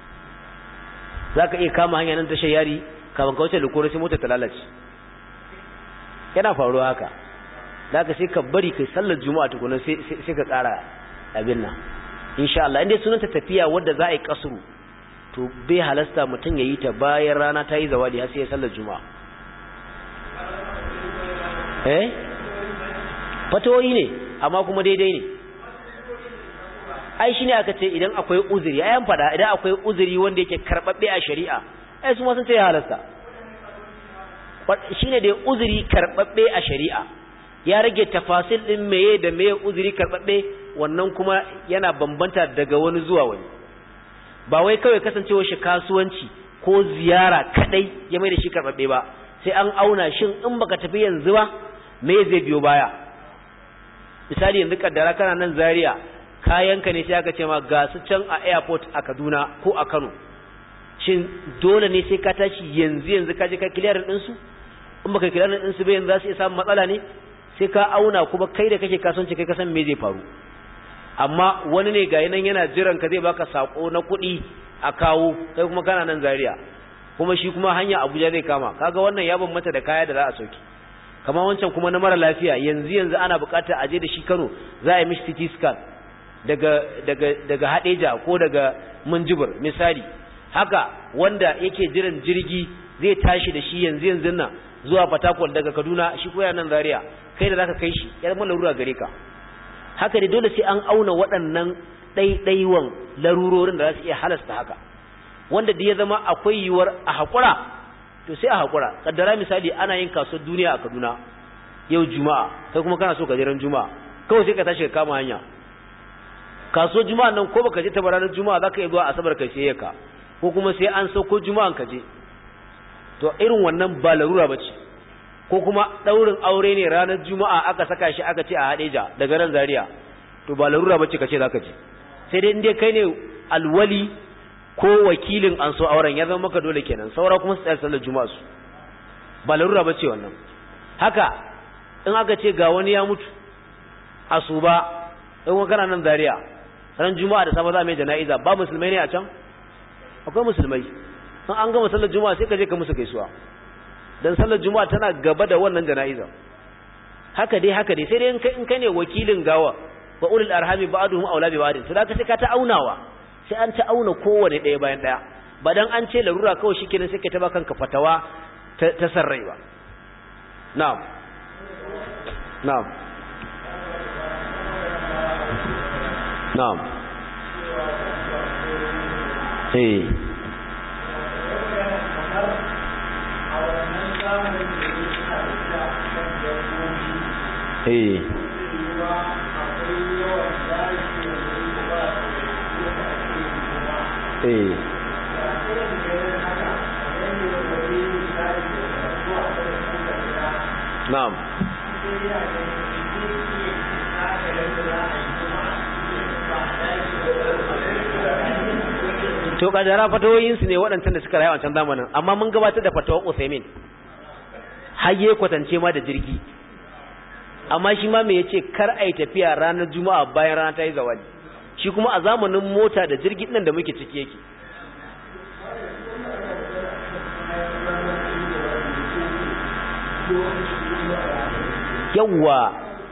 za ka iya kama hanya nan tashar yari kafin ka wuce lukuru sai motar ta lalace yana faruwa haka da ka sai ka bari kai sallar juma'a tukuna sai ka ƙara abin nan insha Allah inda sunanta tafiya wadda za a yi kasuru to bai halasta mutum ya yi ta bayan rana ta yi zawadi har sai ya sallar juma'a eh fatawoyi ne amma kuma daidai ne ai shine aka ce idan akwai uzuri ayan fada idan akwai uzuri wanda yake karbabbe a shari'a ai su ma sun ce ya halasta shine da uzuri karbabbe a shari'a ya rage tafasil din meye da meye uzuri karbabbe wannan kuma yana bambanta daga wani zuwa wani ba wai kawai kasancewa shi kasuwanci ko ziyara kadai ya mai da shi karbabbe ba sai an auna shin in baka tafi yanzu ba me zai biyo baya misali yanzu kaddara kana nan Zaria kayanka ne sai aka ce ma ga su can a airport a Kaduna ko a Kano shin dole ne sai ka tashi yanzu yanzu ka je ka clear din su in baka clear din su ba yanzu za su iya samun matsala ne sai ka auna kuma kai da kake kasuwanci kai ka san me zai faru amma wani ne ga nan yana jiran ka zai baka sako na kuɗi a kawo kai kuma kana nan Zaria kuma shi kuma hanya Abuja zai kama kaga wannan ya bambanta da kaya da za a sauki kamar wancan kuma na mara lafiya yanzu yanzu ana buƙatar a je da shi Kano za a yi mishi CT scan daga daga daga Hadeja ko daga Minjibir misali haka wanda yake jiran jirgi zai tashi da shi yanzu yanzu nan zuwa Fatakwal daga Kaduna shi ko nan Zaria kai da zaka kai shi yar mun larura gare ka haka ne dole sai an auna waɗannan ɗaiɗaiwan larurorin da za su iya halasta haka wanda da ya zama akwai yiwuwar a haƙura to sai a haƙura kaddara misali ana yin kasuwar duniya a Kaduna yau juma'a kai kuma kana so ka je ran juma'a kawai sai ka tashi ka kama hanya kasuwar juma'a nan ko baka je ta ranar juma'a zaka iya zuwa asabar kai sai ka ko kuma sai an sauko juma'an ka je to irin wannan ba larura bace ko kuma daurin aure ne ranar juma'a aka saka shi aka ce a Hadeja daga ran Zaria to ba larura bace kace zaka je sai dai inde kai ne alwali ko wakilin an so auren ya zama maka dole kenan saura kuma su tsaya sallar juma'a su ba larura bace wannan haka in aka ce ga wani ya mutu asuba in wani kana nan Zaria ran juma'a da safe za mai jana'iza ba musulmai ne a can akwai musulmai in an gama sallar juma'a sai ka je ka musu gaisuwa dan sallar juma'a tana gaba da wannan jana'iza haka dai haka dai sai dai in kai in kai ne wakilin gawa wa ulul arhami ba'duhum aula bi ba'din to da sai ka ta aunawa sai an ta auna kowane ɗaya bayan ɗaya ba dan an ce larura kawai shikenan sai ka ta ba kanka fatawa ta sarrai ba na'am na'am na'am eh eh eh na'am to kadara fatawoyin su ne waɗancan da suka rayu a can zamanin amma mun gabatar da fatawar Usaimin hayye kwatance ma da jirgi amma shi ma me yace kar ai tafiya ranar juma'a bayan rana ta yi zawali shi kuma a zamanin mota da jirgi nan da muke ciki yake yawwa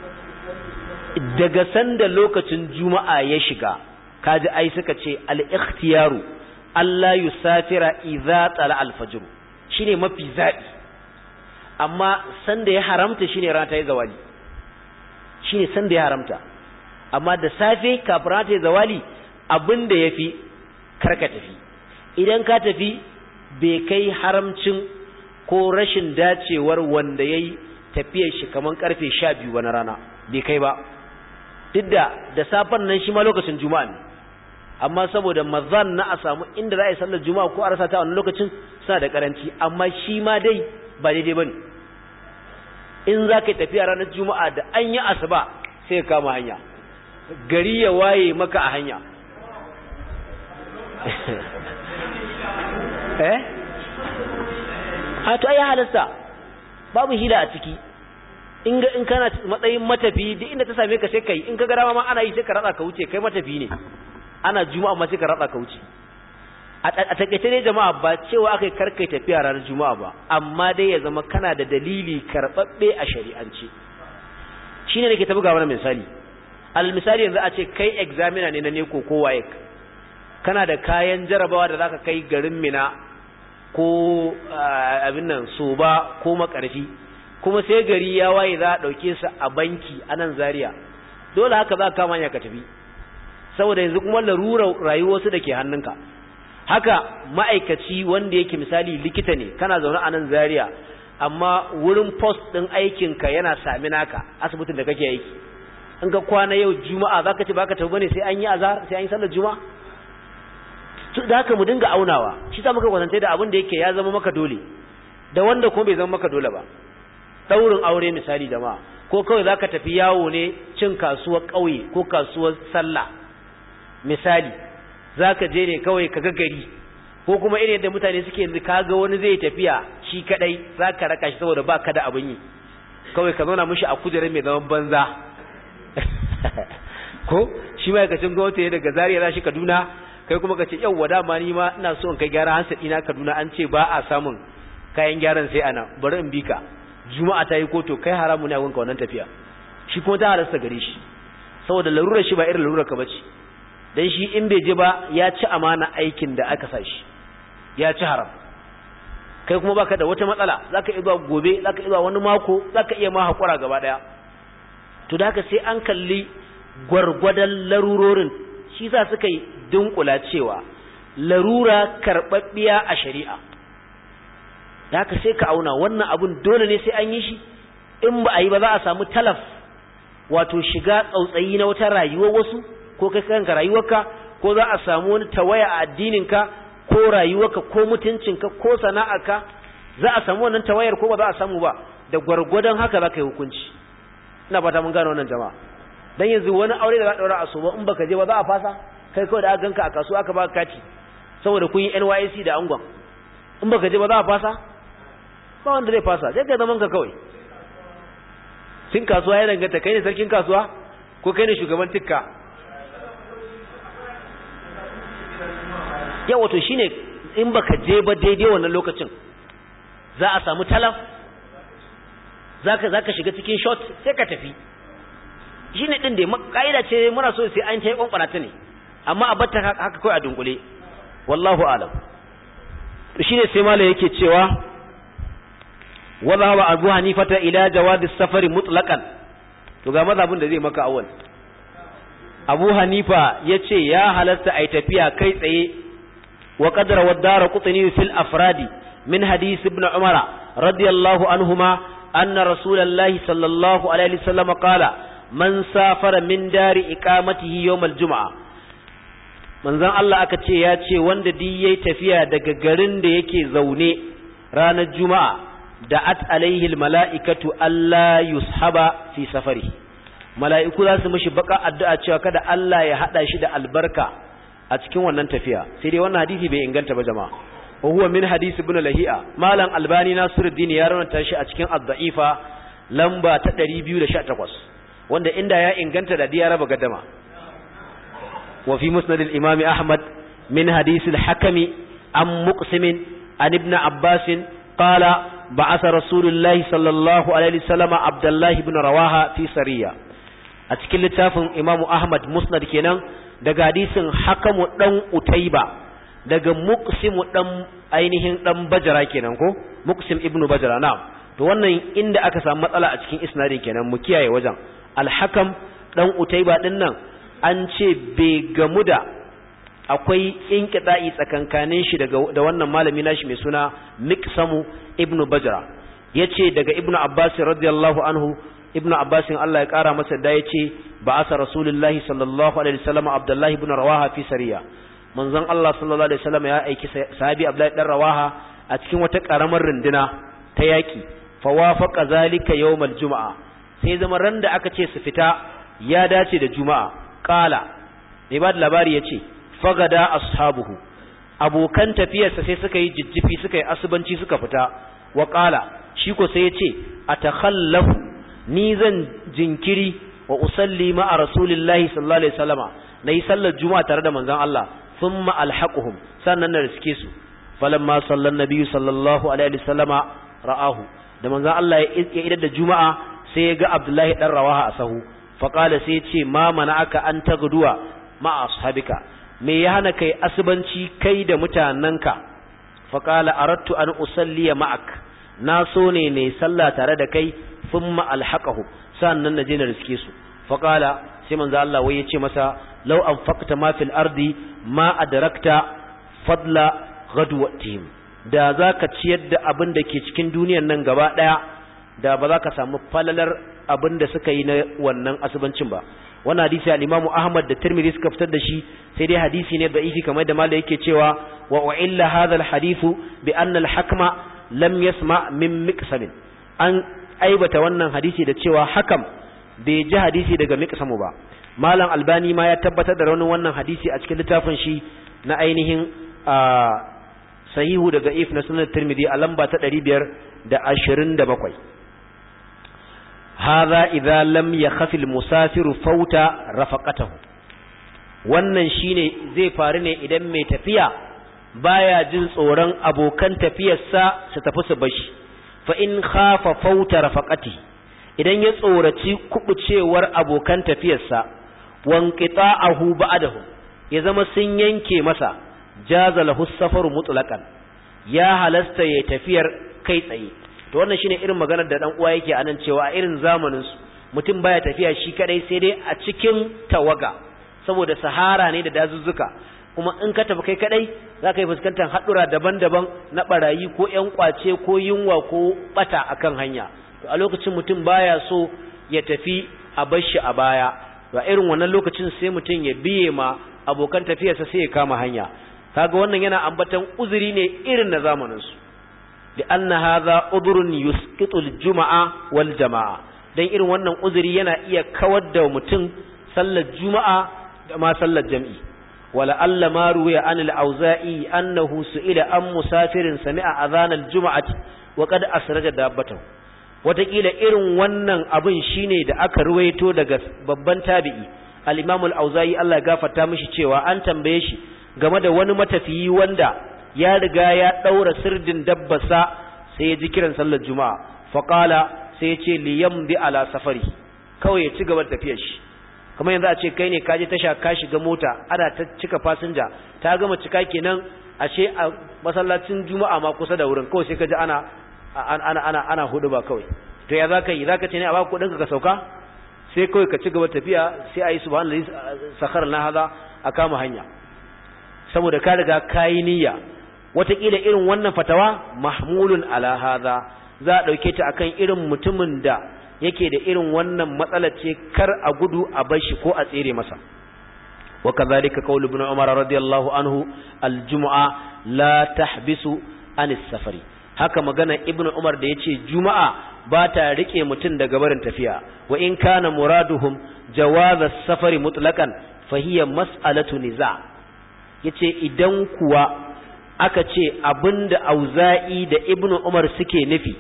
daga sanda lokacin juma'a ya shiga kaji ai suka ce al-ikhtiyaru Allah yusafira idza tala al-fajr shine mafi zabi amma sanda ya haramta shine rana ta yi zawali shine sanda ya haramta amma da safe kafin rana ta yi zawali abinda yafi karka tafi idan ka tafi bai kai haramcin ko rashin dacewar wanda yayi tafiyar shi kaman karfe 12 wani rana bai kai ba duk da da safen nan shi ma lokacin juma'a ne amma saboda mazan na a samu inda za a yi sallar juma'a ko a rasa ta wannan lokacin suna da karanci amma shi ma dai ba daidai bane in za ka tafiya ranar juma'a da an yi asuba sai ka kama hanya gari ya waye maka a hanya eh a to ai halasta babu hila a ciki in ga in kana matsayin matafi duk inda ta same ka sai kai in ka ga dama ma ana yi sai ka ratsa ka wuce kai matafi ne ana juma'a ma sai ka ratsa ka wuce a takaice ne jama'a ba cewa aka yi karkai tafiya ranar juma'a ba amma dai ya zama kana da dalili karɓaɓɓe a shari'ance shi ne nake ta buga wani misali al misali yanzu a ce kai examiner ne na neko ko wayek kana da kayan jarabawa da zaka kai garin mina ko abin nan soba ko makarfi kuma sai gari ya waye za a ɗauke su a banki a nan zaria dole haka za ka kama ya ka tafi saboda yanzu kuma larurar rayuwarsu da ke hannunka haka ma'aikaci wanda yake misali likita ne kana zaune a nan zaria amma wurin post ɗin aikinka yana sami naka asibitin da kake aiki in ka kwana yau juma'a za ka ce baka tafi bane sai an yi azhar sai an yi sallar juma'a da haka mu dinga aunawa shi sa muka kwatanta da abin da yake ya zama maka dole da wanda kuma bai zama maka dole ba daurin aure misali da ma ko kawai zaka tafi yawo ne cin kasuwar ƙauye ko kasuwar sallah misali zaka je ne kawai ka gari ko kuma irin da mutane suke yanzu kaga wani zai tafiya shi kadai zaka raka shi saboda baka da abin yi kawai ka zauna mishi a kujerar mai zaman banza ko shi ma'aikacin gwamnati ne daga Zaria za shi Kaduna kai kuma ka ce yau wada ma ni ma ina so in kai gyara hansa ina Kaduna an ce ba a samun kayan gyaran sai ana bari in bika juma'a ta yi koto kai haramu ne a wanka wannan tafiya shi kuma ta halasta gare shi saboda larurar shi ba irin larurar ka bace dan shi in bai je ba ya ci amana aikin da aka sa shi ya ci haram kai kuma baka da wata matsala zaka iya zuwa gobe zaka iya zuwa wani mako zaka iya ma hakura gaba daya to da haka sai an kalli gwargwadon larurorin shi sa suka yi dunkula cewa larura karɓaɓɓiya a shari'a da haka sai ka auna wannan abun dole ne sai an yi shi in ba a yi ba za a samu talaf wato shiga tsautsayi na wata rayuwar wasu ko kai kanka rayuwarka ko za a samu wani tawaya a addininka ko rayuwarka ko mutuncinka ko sana'arka za a samu wannan tawayar ko ba za a samu ba da gwargwadon haka za ka yi hukunci ina fata mun gane wannan jama'a dan yanzu wani aure da za a daura a soba in baka je ba za a fasa kai kawai da aka ganka a kasuwa aka baka kati saboda kun yi NYC da angon in baka je ba za a fasa ba wanda zai fasa sai ka zaman ka kawai tun kasuwa ya danganta kai ne sarkin kasuwa ko kai ne shugaban tikka yau wato shine in baka je ba daidai wannan lokacin za a samu talaf zaka zaka shiga cikin shot sai ka tafi shine din da kaida ce muna so sai an tayi kwankwana ta ne amma a batta haka kai a dunkule wallahu alam to shine sai malai yake cewa wala wa abu hanifata ila jawadi safari mutlaqan to ga mazhabin da zai maka awal abu hanifa yace ya halatta ai tafiya kai tsaye wa qadara wa dara qutni fil afradi min hadith ibn umara radiyallahu anhuma anna rasulullahi sallallahu alaihi wasallam qala man safara min dari iqamatihi yawm al-jum'a manzon Allah aka ce ya ce wanda duk yayi tafiya daga garin da yake zaune ranar juma'a da at alaihi almala'ikatu alla yushaba fi safari mala'iku za su mishi baka addu'a cewa kada Allah ya hada shi da albarka a cikin wannan tafiya sai dai wannan hadisi bai inganta ba jama'a wa huwa min hadisi ibn lahi'a malam albani nasiruddin ya rawaita shi a cikin ad-da'ifa lamba ta 218 wanda inda ya inganta da ya raba gaddama wa fi musnad al-imam ahmad min hadisi al-hakami an muqsim an ibn abbas qala بعث رسول الله صلى الله عليه وسلم عبد الله بن رواحه في سرية a cikin littafin Imam Ahmad Musnad kenan daga hadisin Hakamu dan Utaiba daga Muqsim dan ainihin dan Bajara kenan ko Muqsim ibn Bajara na'am to wannan inda aka samu matsala a cikin isnadin kenan mu kiyaye wajen Al-Hakam dan Utaiba din nan an ce bai gamu da akwai inqita'i tsakankanin shi daga da wannan malami nashi mai suna Miqsamu ibn Bajra yace daga Ibn Abbas radiyallahu anhu Ibn Abbas Allah ya kara masa da yace ba'asa Rasulullahi sallallahu alaihi wasallam Abdullah ibn Rawaha fi sariya manzon Allah sallallahu alaihi wasallam ya aiki sahabi Abdullah dan Rawaha a cikin wata karamar runduna ta yaki fa wafaqa zalika yawmal juma'a sai zama ran da aka ce su fita ya dace da juma'a qala mai ba da labari yace fagada ashabuhu abokan tafiyarsa sai suka yi jijjifi suka yi asubanci suka fita wa qala shi ko sai yace atakhallafu ni zan jinkiri wa usalli ma'a rasulillahi sallallahu alaihi wasallama nayi sallar juma'a tare da manzon Allah thumma alhaquhum sannan na riske su falamma sallan nabiyyu sallallahu alaihi wasallama ra'ahu da manzon Allah ya idar da juma'a sai ya ga Abdullahi dan Rawaha a sahu faqala sai ya ce ma mana'aka an tagduwa ma'a ashabika me ya hana kai asubanci kai da mutanenka faƙala arattu an usalliya ma'ak na so ne ne sallah tare da kai thumma alhaqahu sannan na je na riske su faƙala sai manzo Allah wai yace masa law anfaqta ma fil ardi ma adrakta fadla ghadwatihim da zaka ciyar da abin da ke cikin duniyar nan gaba daya da ba za ka samu falalar abin da suka yi na wannan asubancin ba wannan hadisi al-Imam Ahmad da Tirmidhi suka fitar da shi sai dai hadisi ne da'ifi kamar da malai yake cewa wa u'illa hadha al-hadithu bi anna al-hakma lam yasma min miqsam an aibata wannan hadisi da cewa hakam bai ji hadisi daga miqsamu ba malam albani ma ya tabbatar da raunin wannan hadisi a cikin littafin shi na ainihin sahihu daga if na sunan Tirmidhi a lamba ta 527 هذا إذا لم يخف المسافر فوت رفقته wannan shine zai faru ne idan mai tafiya baya jin tsoron abokan tafiyarsa su tafi su bashi fa in khafa fauta rafaqati idan ya tsoraci kubucewar abokan tafiyarsa wanqita'ahu ba'dahu ya zama sun yanke masa jaza lahu safaru mutlaqan ya halasta ya tafiyar kai tsaye to wannan shine irin maganar da dan uwa yake anan cewa a irin zamanin su mutum baya tafiya shi kadai sai dai a cikin tawaga saboda sahara ne da dazuzzuka kuma in ka tafi kai kadai zaka yi fuskantar hadura daban-daban na barayi ko ƴan kwace ko yunwa ko bata akan hanya to a lokacin mutum baya so ya tafi a bar shi a baya to a irin wannan lokacin sai mutum ya biye ma abokan tafiyarsa sai ya kama hanya kaga wannan yana ambatan uzuri ne irin na zamanin su لأن هذا عذر يسقط الجمعة والجماعة dan irin wannan uzuri yana iya kawar da mutum sallar juma'a da ma sallar jam'i wala alla ma ruya an al-auza'i annahu su'ila an musafirin sami'a adhan al-jum'ati wa qad asraja dabbatahu wataƙila irin wannan abin shine da aka ruwaito daga babban tabi'i al-imam al-auza'i Allah ya gafarta mishi cewa an tambaye shi game da wani matafiyi wanda ya riga ya ɗaura sirdin dabbasa sai ya ji kiran sallar juma'a faƙala sai ya ce liyam bi ala safari kawai ya ci gaba da tafiyar shi kamar yanzu a ce kai ne ka je tasha ka shiga mota ana ta cika fasinja ta gama cika kenan ashe a masallacin juma'a ma kusa da wurin kawai sai ka ji ana ana ana ana hudu ba kawai to ya zaka yi zaka ce ne a baka kudin ka sauka sai kawai ka ci gaba tafiya sai ayi subhanallahi sakhar na hada a kama hanya saboda ka riga kayi niyya wataƙila irin wannan fatawa mahmulun ala hada za a ɗauke ta akan irin mutumin da yake da irin wannan matsalar ce kar a gudu a bar shi ko a tsere masa wa kadhalika qaul ibn umar radiyallahu anhu aljum'a la tahbisu anis safari haka magana ibn umar da yace juma'a ba ta rike mutum daga barin tafiya wa in kana muraduhum jawaz as-safari mutlaqan fa hiya mas'alatu niza yace idan kuwa aka ce abinda auza'i da ibn umar suke nufi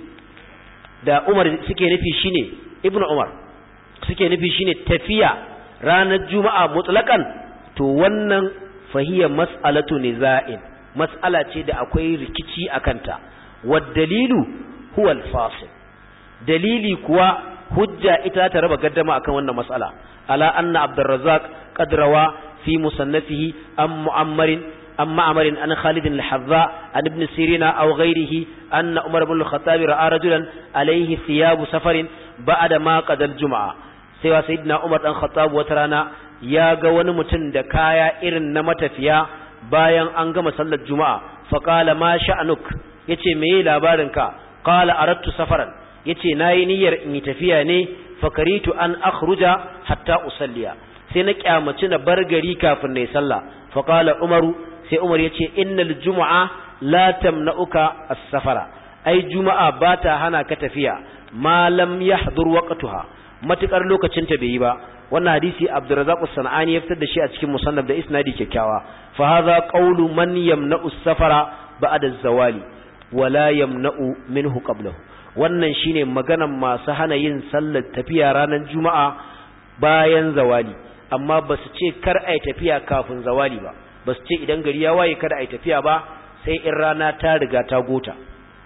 da Umar suke nufi shine Ibn Umar suke nufi shine tafiya ranar Juma'a mutlaqan to wannan fahiya mas'alatu niza'in mas'ala ce da akwai rikici akanta wad dalilu huwa al-fasil dalili kuwa hujja ita ta raba gaddama akan wannan mas'ala ala anna Abdurrazzaq qad rawa fi musannafihi am mu'ammarin عن معمر عن خالد الحذاء عن ابن سيرين أو غيره أن عمر بن الخطاب رأى رجلا عليه ثياب سفر بعد ما قد الجمعة سوى سيدنا عمر بن الخطاب وترانا يا قوان متن دكايا إرن نمتفيا bayan an gama sallar juma'a faqala ma sha'anuk yace meye labarinka qala aradtu safaran yace nayi niyyar in yi tafiya ne fakaritu an akhruja hatta usalliya sai na kyamaci na bar gari kafin nayi sallah faqala umaru sai Umar ya ce innal juma'a la tamna'uka as-safara ai juma'a ba ta hana ka tafiya ma lam yahdur waqtuha matukar lokacin ta bai yi ba wannan hadisi Abdurrazzaq as-Sanani ya fitar da shi a cikin musannaf da isnadi kyakkyawa fa hadha qawlu man yamna'u as-safara ba'da az-zawali wa la yamna'u minhu qablahu wannan shine maganan masu hana yin sallar tafiya ranar juma'a bayan zawali amma ba su ce kar ai tafiya kafin zawali ba ba su ce idan gari ya waye kada a yi tafiya ba sai in rana ta riga ta gota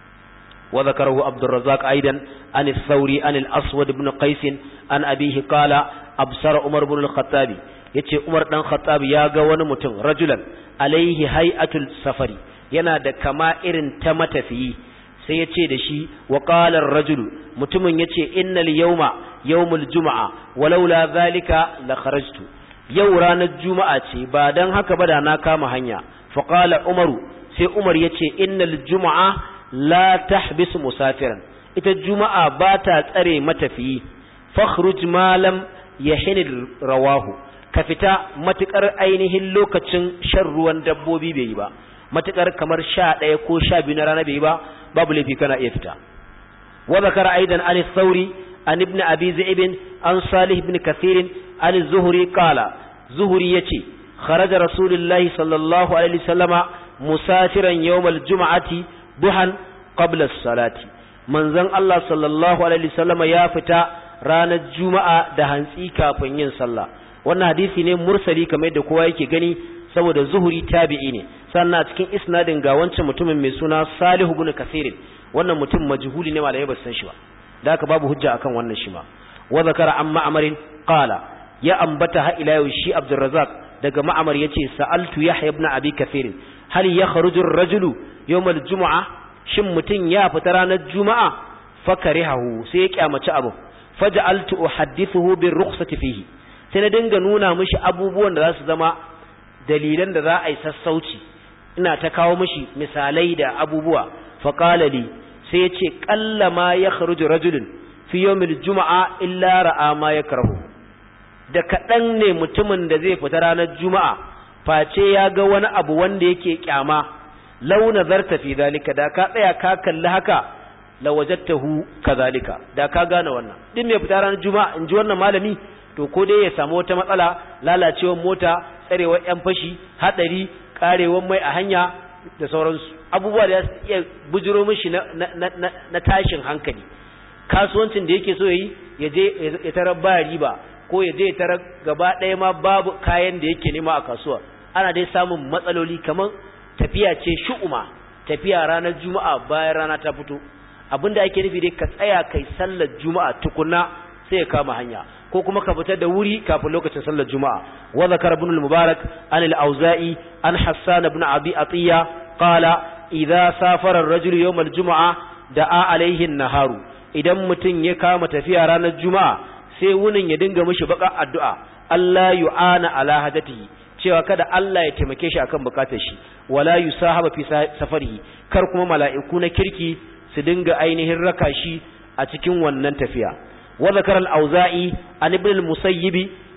wa zakarahu abdurrazzaq aidan an al-thawri an al-aswad ibn qais an abihi qala absara umar ibn al-khattabi yace umar dan khattabi ya ga wani mutum rajulan alaihi hay'atul safari yana da kama irin ta matafiyi sai yace da shi wa qala ar-rajulu mutumin yace innal yawma yawmul jumu'a walaula zalika la kharajtu yau ranar juma'a ce ba don haka ba da na kama hanya faƙala umaru sai umar ya ce innal juma'a la tahbisu musafiran ita juma'a ba ta tsare matafiyi fakhruj malam ya rawahu ka fita matukar ainihin lokacin shan ruwan dabbobi bai yi ba matukar kamar sha ɗaya ko sha biyu na rana bai yi ba babu laifi kana iya fita wa zakara aidan an sauri an ibn abi zaib an salih ibn kathirin an zuhuri kala zuhuri yace kharaja rasulullahi sallallahu alaihi wasallama musafiran yawmal juma'ati duhan qabla as-salati manzon Allah sallallahu alaihi wasallama ya fita ranar juma'a da hantsi kafin yin sallah wannan hadisi ne mursali kamar yadda kowa yake gani saboda zuhuri tabi'i ne sannan a cikin isnadin ga wancan mutumin mai suna salihu ibn kasirin wannan mutum majhuli ne malai ba san shi ba da haka babu hujja akan wannan shi ma wa zakara an ma'amarin qala ya ambata ha ila yau shi abdurrazzaq daga ma'amar yace sa'altu yahya ibn abi kathir hal yakhruju ar-rajulu yawm al-jum'a shin mutun ya fita ranar juma'a fakarihahu sai ya kyamaci abu faj'altu uhaddithuhu bir rukhsati fihi sai na dinga nuna mishi abubuwan da za su zama dalilan da za a yi sassauci ina ta kawo mishi misalai da abubuwa faqala li sai ya ce ƙalla ma ya kharuju rajulun fi yawmil juma'a illa ra'a ma ya karahu da kaɗan ne mutumin da zai fita ranar juma'a face ya ga wani abu wanda yake kyama lau nazarta fi zalika da ka tsaya ka kalli haka la wajadtahu kazalika da ka gane wannan din mai fita ranar juma'a in ji wannan malami to ko dai ya samu wata matsala lalacewar mota tsarewar yan fashi hadari karewar mai a hanya da sauransu abubuwa da su iya bujiro mishi na, na, tashin hankali kasuwancin da yake so yi ya je ya tarar ba riba ko ya je ya tarar gaba ɗaya ma babu kayan da yake nema a kasuwa ana dai samun matsaloli kamar tafiya ce shu'uma tafiya ranar juma'a bayan rana ta fito abinda ake nufi dai ka tsaya kai sallar juma'a tukunna sai ya kama hanya ko kuma ka fita da wuri kafin lokacin sallar juma'a wa zakar ibn al-mubarak an al-auza'i an hassan ibn abi atiya qala idza safara ar-rajulu yawm al-jum'a da'a alayhi an-naharu idan mutun ya kama tafiya ranar juma'a sai wunin ya dinga mishi baka addu'a Allah yu'ana ala hadatihi cewa kada Allah ya taimake shi akan bukatar shi wala yusahaba fi safarihi kar kuma mala'iku na kirki su dinga ainihin raka shi a cikin wannan tafiya wa zakara al-auza'i an ibn al-musayyib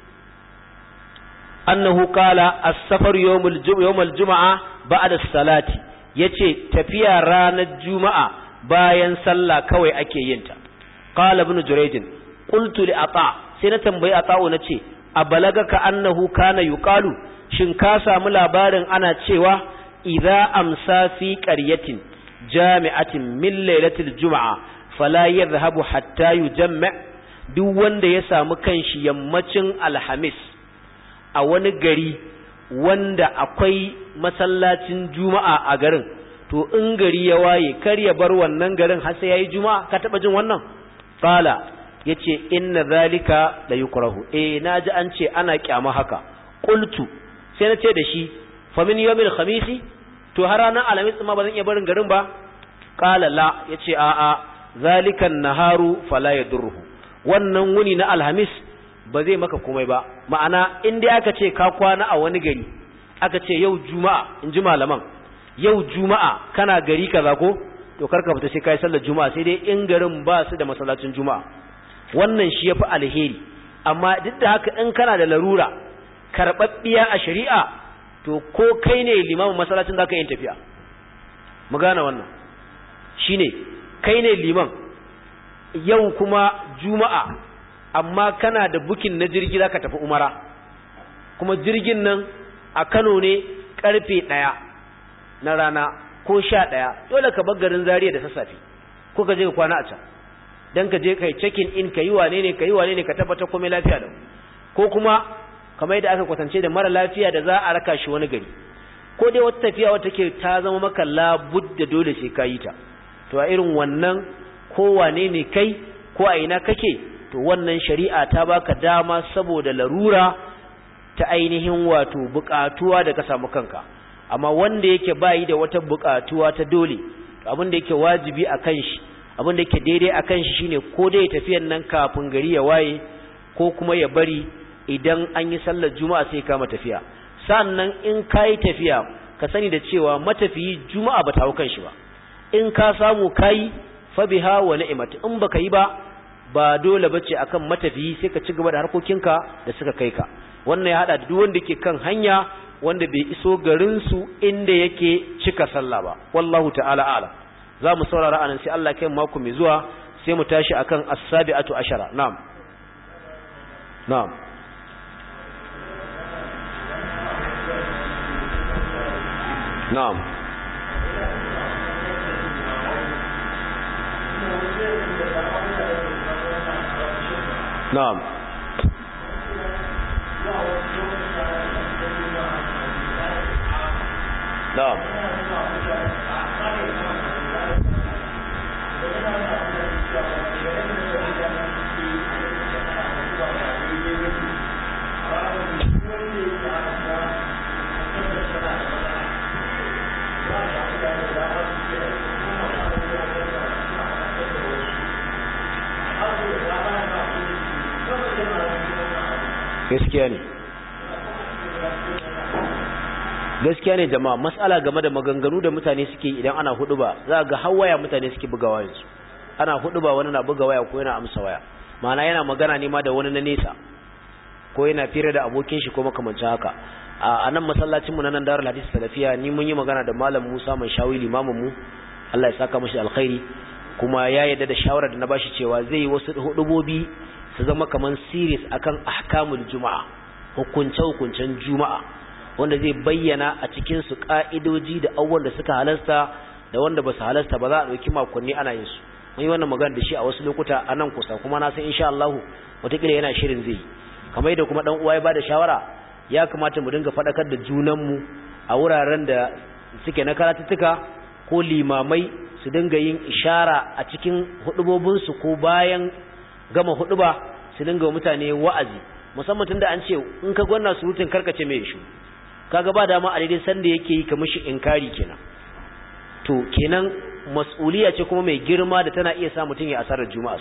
annahu qala as-safar yawm al-jum'a al-jum'a ba'da as-salati yace tafiya ranar juma'a bayan sallah kawai ake yin ta qala ibn jurayj qultu li ata sai na tambayi ata'u nace abalagaka annahu kana yuqalu shin ka samu labarin ana cewa idza amsa fi qaryatin jami'atin min lailatul juma'a fala yadhhabu hatta yujamma duk wanda ya samu kanshi yammacin alhamis a wani gari wanda akwai masallacin juma'a a garin to in gari ya waye kar ya bar wannan garin har sai yayi juma'a ka taba jin wannan qala yace inna zalika la yukrahu eh naji an ce ana kyama haka qultu sai na ce da shi fa min yawmil khamisi to har ranar alhamis ma ba zan iya barin garin ba qala la yace a a zalika naharu fala yadurruhu wannan wuni na alhamis ba zai maka komai ba ma'ana in dai aka ce ka kwana a wani gari aka ce yau juma'a in ji malaman yau juma'a kana gari kaza ko to karka fita sai kai sallar juma'a sai dai in garin ba su da masallacin juma'a wannan shi yafi alheri amma duk da haka in kana da larura karɓaɓɓiya a shari'a to ko kai ne limamin masallacin zaka yin tafiya mu gane wannan shine kai ne liman yau kuma juma'a amma kana da bukin na jirgi zaka tafi umara kuma jirgin nan a Kano ne karfe ɗaya na rana ko sha ɗaya dole ka bar garin Zaria da sassafe ko ka je ka kwana a can dan ka je kai check in ka yi wane ne ka yi wane ne ka tabbatar komai lafiya da ko kuma kamar yadda aka kwatance da mara lafiya da za a raka shi wani gari ko dai wata tafiya wata ke ta zama maka labudda dole sai ka yi ta to a irin wannan ko wane ne kai ko a ina kake to wannan shari'a ta baka dama saboda larura ta ainihin wato buƙatuwa da ka samu kanka amma wanda yake bayi da wata buƙatuwa ta dole abin da yake wajibi a kan shi abin da yake daidai a kan shi shine ko dai tafiyan nan kafin gari ya waye ko kuma ya bari idan an yi sallar juma'a sai kama tafiya sannan in kayi tafiya ka sani da cewa matafiyi juma'a ba ta hau kan shi ba in ka samu kayi fa biha wa ni'mat in baka yi ba ba dole bace akan matafiyi sai ka ci gaba da harkokinka da suka kai ka wannan ya hada da duk wanda ke kan hanya wanda bai iso garin su inda yake cika sallah ba wallahu ta'ala a'lam za mu saurara anan sai Allah kai mako mai zuwa sai mu tashi akan as-sabi'atu ashara na'am na'am na'am na'am na'am gaskiya ne gaskiya ne jama'a matsala game da maganganu da mutane suke idan ana hudu ba za ga hawaya mutane suke buga wayansu ana hudu ba wani na buga waya ko yana amsa waya ma'ana yana magana ne ma da wani na nesa ko yana fira da abokin shi ko makamancin haka a nan masallacin mu na nan darul hadisi salafiya ni mun yi magana da malam Musa mai shawi limamin mu Allah ya saka mashi alkhairi kuma ya yarda da shawarar da na bashi cewa zai yi wasu hudubobi su zama kaman series akan ahkamul juma'a hukunce hukuncen juma'a wanda zai bayyana a cikin su ka'idoji da abubuwan da suka halasta da wanda ba su halasta ba za a dauki makonni ana yin su mun yi wannan magana da shi a wasu lokuta a nan kusa kuma na san insha Allah wataƙila yana shirin zai kamar yadda kuma dan uwa ya bada shawara ya kamata mu dinga faɗakar da junanmu a wuraren da suke na karatuttuka ko limamai su dinga yin ishara a cikin hudubobinsu ko bayan gama huduba su dinga mutane wa'azi musamman tunda an ce in ka gwanna surutun karkace mai shi kaga ba dama a daidai sanda yake yi kamar shi inkari kenan to kenan mas'uliya ce kuma mai girma da tana iya sa mutum ya asarar juma'a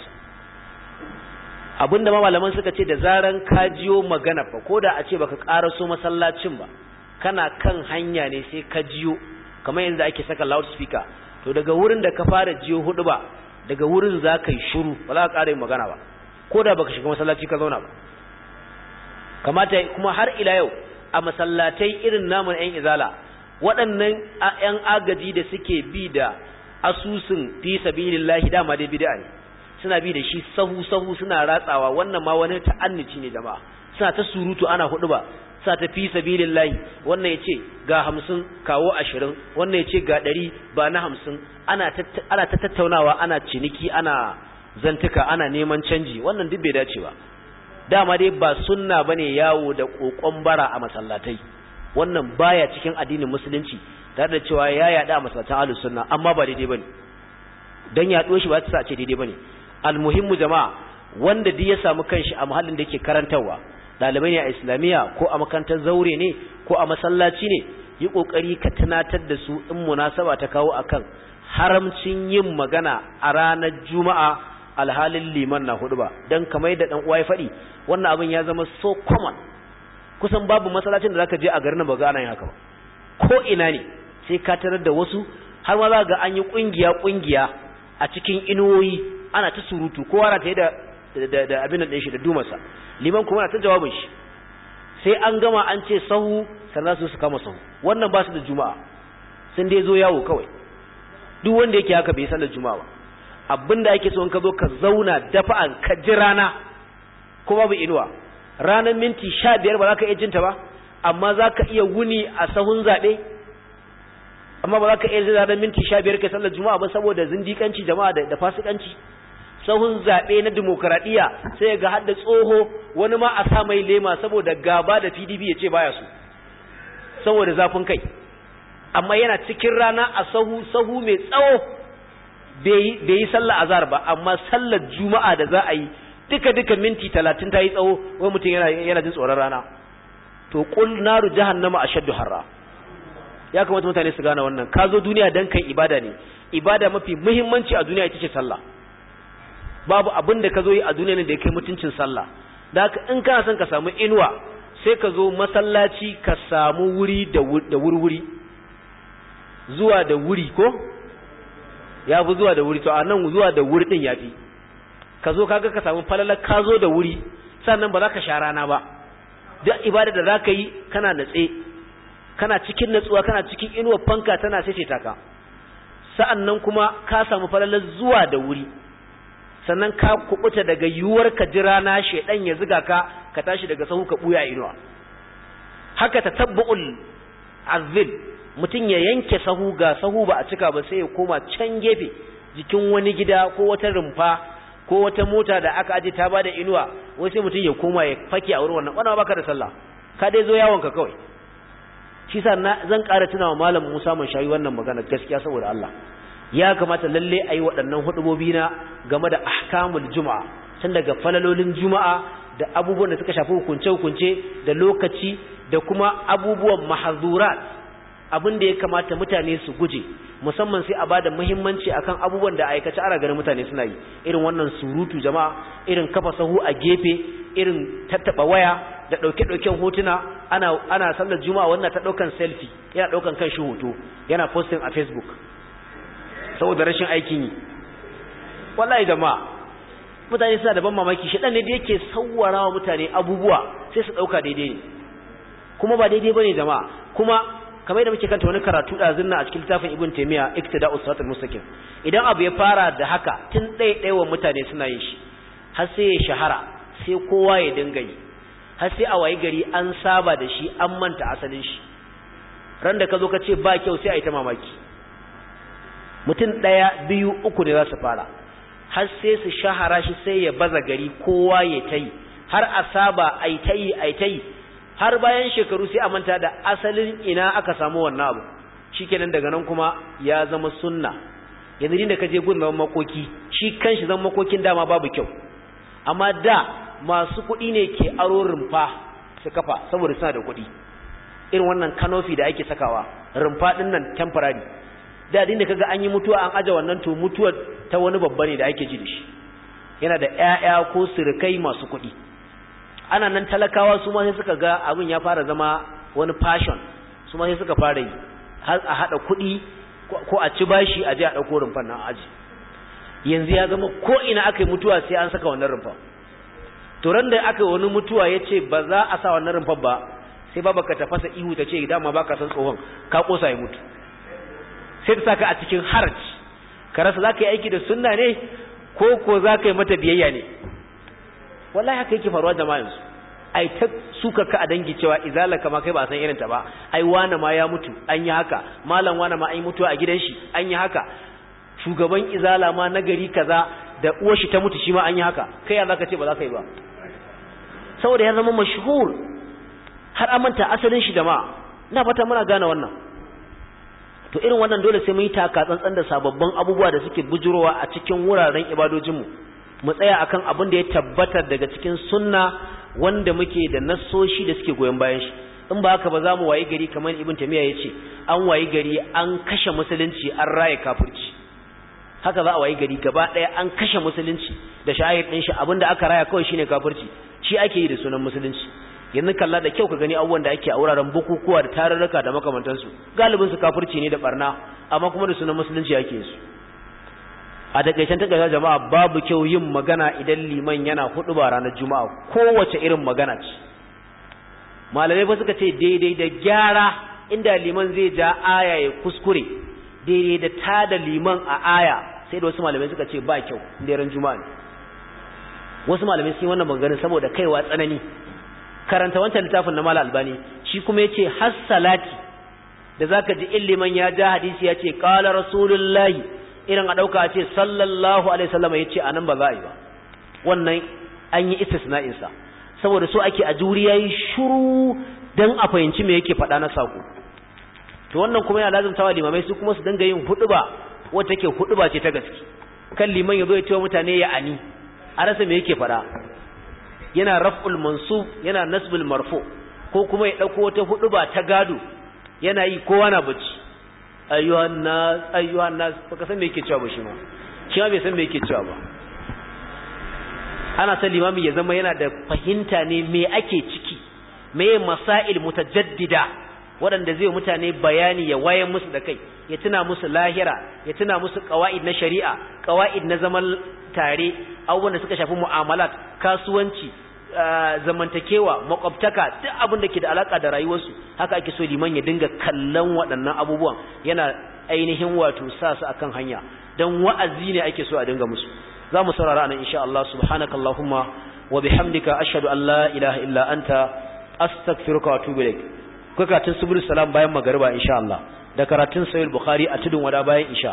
abinda ma malaman suka ce da zaran ka jiyo magana fa ko da a ce baka karaso masallacin ba kana kan hanya ne sai ka jiyo kamar yanzu ake saka loudspeaker to daga wurin da ka fara jiyo hudu ba daga wurin za ka yi shiru ba za ka ƙara yin magana ba ko da baka shiga masallaci ka zauna ba kamata kuma har ila yau a masallatai irin namun yan izala waɗannan yan agaji da suke bi da asusun fi sabilillahi dama dai bid'a ne suna bi da shi sahu sahu suna ratsawa wannan ma wani ta'annici ne jama'a suna ta surutu ana hudu ba sa ta fi sabilillahi wannan yace ga hamsin kawo ashirin wannan yace ga ɗari ba na hamsin ana ana ta tattaunawa ana ciniki ana zantuka ana neman canji wannan duk bai dace ba dama dai ba sunna bane yawo da kokon bara a masallatai wannan baya cikin addinin musulunci tare da cewa ya yada a masallatan ahlus sunna amma ba daidai bane dan yaɗo shi ba ta sa ce daidai bane almuhimmu jama'a wanda duk ya samu kanshi a muhallin da yake karantarwa ɗalibai ne a islamiyya ko a makarantar zaure ne ko a masallaci ne yi ƙoƙari ka tunatar da su in munasaba ta kawo akan haramcin yin magana a ranar juma'a alhalin liman na hudu ba don kamar yadda ɗan uwa ya faɗi wannan abin ya zama so common kusan babu masallacin da zaka je a garin ba ga ana yin haka ba ko ina ne sai ka tarar da wasu har ma za ga an yi ƙungiya ƙungiya a cikin inuwoyi ana ta surutu kowa na ta yi da da abin da shi da dumarsa liman kuma na ta jawabin shi sai an gama an ce sahu sannan su su kama sahu wannan ba su da juma'a sun dai zo yawo kawai duk wanda yake haka bai sallar juma'a ba abinda ake so in ka zo ka zauna dafa'an ka ji rana ko babu inuwa ranar minti sha biyar ba za ka iya jinta ba amma za ka iya wuni a sahun zaɓe amma ba za ka iya ranar minti sha biyar kai sallar juma'a ba saboda zindikanci jama'a da fasikanci sahun zaɓe na demokaradiyya sai ga hadda tsoho wani ma a sa mai lema saboda gaba da pdp ya ce baya su saboda zafin kai amma yana cikin rana a sahu sahu mai tsawo bai yi sallah azhar ba amma sallar juma'a da za a yi duka duka minti talatin ta yi tsawo wai mutum yana yana jin tsoron rana to qul naru jahannama ashaddu harra ya kamata mutane su gane wannan ka zo duniya dan kai ibada ne ibada mafi muhimmanci a duniya ita ce sallah babu abin da ka zo yi a duniya ne da ya kai mutuncin sallah da haka in kana son ka samu inuwa sai ka zo masallaci ka samu wuri da wurwuri zuwa da wuri ko ya fi zuwa da wuri to a nan zuwa da wuri din ya fi ka zo kaga ka samu falalar ka zo da wuri sannan ba za ka sha rana ba duk ibada da za ka yi kana natse kana cikin natsuwa kana cikin inuwar fanka tana sai ka sa'an nan kuma ka samu falalar zuwa da wuri sannan ka kubuta daga yiwuwar ka ji rana shedan ya ziga ka ka tashi daga sahu ka buya inuwa haka tatabbu'ul azil mutum ya yanke sahu ga sahu ba a cika ba sai ya koma can gefe jikin wani gida ko wata rumfa ko wata mota da aka aje ta bada inuwa wai sai mutum ya koma ya fake a wurin wannan wannan baka da sallah ka dai zo yawon ka kawai shi sa zan ƙara tunawa malam Musa mun shayi wannan magana gaskiya saboda Allah ya kamata lalle a yi waɗannan hudubobi na game da ahkamul juma'a tun daga falalolin juma'a da abubuwan da suka shafi hukunce-hukunce da lokaci da kuma abubuwan mahazurat abin da ya kamata mutane su guje musamman sai a bada muhimmanci akan abubuwan da aikace ana ganin mutane suna yi irin wannan surutu jama'a irin kafa sahu a gefe irin tattaba waya da ɗauke-ɗauken hotuna ana ana sallar juma'a wannan ta ɗaukan selfie yana ɗaukan kan shi hoto yana posting a facebook saboda rashin aikin yi wallahi jama'a mutane suna da ban mamaki shi dan ne da yake sawwara wa mutane abubuwa sai su dauka daidai ne kuma ba daidai bane jama'a kuma kamar yadda muke kanta wani karatu da zinna a cikin littafin ibn taymiya iktida'us siratal mustaqim idan abu ya fara da haka tun ɗaya ɗaya wa mutane suna yin shi har sai ya shahara sai kowa ya dinga yi har sai a wayi gari an saba da shi an manta asalin shi ran da ka zo ka ce ba kyau sai a yi ta mamaki mutum ɗaya biyu uku ne za su fara har sai su shahara shi sai ya baza gari kowa ya ta yi har a saba a yi ta yi a yi ta yi har bayan shekaru sai a manta da asalin ina aka samu wannan abu shikenan daga nan kuma ya zama sunna yanzu da ka je gun zaman makoki shi kanshi zaman makokin dama babu kyau amma da masu kuɗi ne ke aro rumfa su kafa saboda suna da kuɗi irin wannan kanofi da ake sakawa rumfa ɗin nan temporary da da kaga an yi mutuwa an aje wannan to mutuwar ta wani babba ne da ake ji da shi yana da ƴaƴa ko surukai masu kuɗi ana nan talakawa su ma sai suka ga abin ya fara zama wani fashion su ma sai suka fara yi har a haɗa kuɗi ko a ci bashi a je a ɗauko rumfan nan aji yanzu ya zama ko ina aka yi mutuwa sai an saka wannan rumfa to ran da aka yi wani mutuwa ya ce ba za a sa wannan rumfan ba sai baba ka tafasa ihu ta ce dama ba ka san tsohon ka kosa ya mutu sai ta saka a cikin haraj ka rasa za ka yi aiki da sunna ne ko ko za ka yi mata biyayya ne wallahi haka yake faruwa jama'a yanzu ai ta suka ka a dangi cewa izala kama kai ba san irin ta ba ai wane ma ya mutu an yi haka malam wane ma an yi mutuwa a gidan shi an yi haka shugaban izala ma na gari kaza da uwar shi ta mutu shi ma an yi haka kai ya zaka ce ba za ka yi ba saboda ya zama mashhur har amanta asalin shi da ma ina fata muna gane wannan to irin wannan dole sai mun yi taka tsantsan da sababbin abubuwa da suke bujurowa a cikin wuraren ibadojinmu mu tsaya akan abin da ya tabbatar daga cikin sunna wanda muke da nassoshi da suke goyon bayan shi in ba haka ba za mu wayi gari kamar ibn tamiya ya ce an wayi gari an kashe musulunci an raya kafirci haka za a wayi gari gaba ɗaya an kashe musulunci da shahid ɗin shi abinda aka raya kawai shine kafirci shi ake yi da sunan musulunci yanzu kalla da kyau ka gani abubuwan da ake a wuraren bukukuwa da tarurruka da makamantansu galibin su kafirci ne da barna amma kuma da sunan musulunci ake su a takaicen takaicen jama'a babu kyau yin magana idan liman yana hudu ba ranar juma'a kowace irin magana ce malamai ba suka ce daidai da gyara inda liman zai ja aya ya kuskure daidai da ta da liman a aya sai da wasu malamai suka ce ba kyau inda ran juma'a ne wasu malamai sun yi wannan maganganun saboda kaiwa tsanani karanta wancan littafin na mala albani shi kuma yace has salati da zaka ji illiman ya ja hadisi yace qala rasulullahi irin a dauka ce sallallahu alaihi wasallam yace anan ba za a yi ba wannan an yi istisna'in sa saboda so ake a juri yayi shiru dan a fahimci me yake faɗa na sako to wannan kuma yana lazumtawa limamai su kuma su dinga yin huduba wacce take huduba ce ta gaske kan liman yazo ya ce wa mutane ya ani a rasa me yake faɗa yana raf'ul mansub yana nasbul marfu ko kuma ya dauko wata huduba ta gado yana yi kowa na bacci ayyuhan nas ayyuhan nas baka san me yake cewa ba shi ma shi ma bai san me yake cewa ba ana san limami ya zama yana da fahimta ne me ake ciki me masail mutajaddida waɗanda zai mutane bayani ya wayan musu da kai ya tuna musu lahira ya tuna musu qawaid na shari'a qawaid na zaman tare abubuwan da suka shafi mu'amalat kasuwanci zamantakewa makwabtaka duk abin da ke da alaka da rayuwarsu haka ake so liman ya dinga kallon waɗannan abubuwan yana ainihin wato sa su akan hanya dan wa'azi ne ake so a dinga musu za mu saurara anan insha Allah subhanakallahumma wa bihamdika ashhadu an la ilaha illa anta astaghfiruka wa atubu ilaik karatun subul salam bayan magariba insha Allah da karatun sahih bukhari a tudun wada bayan isha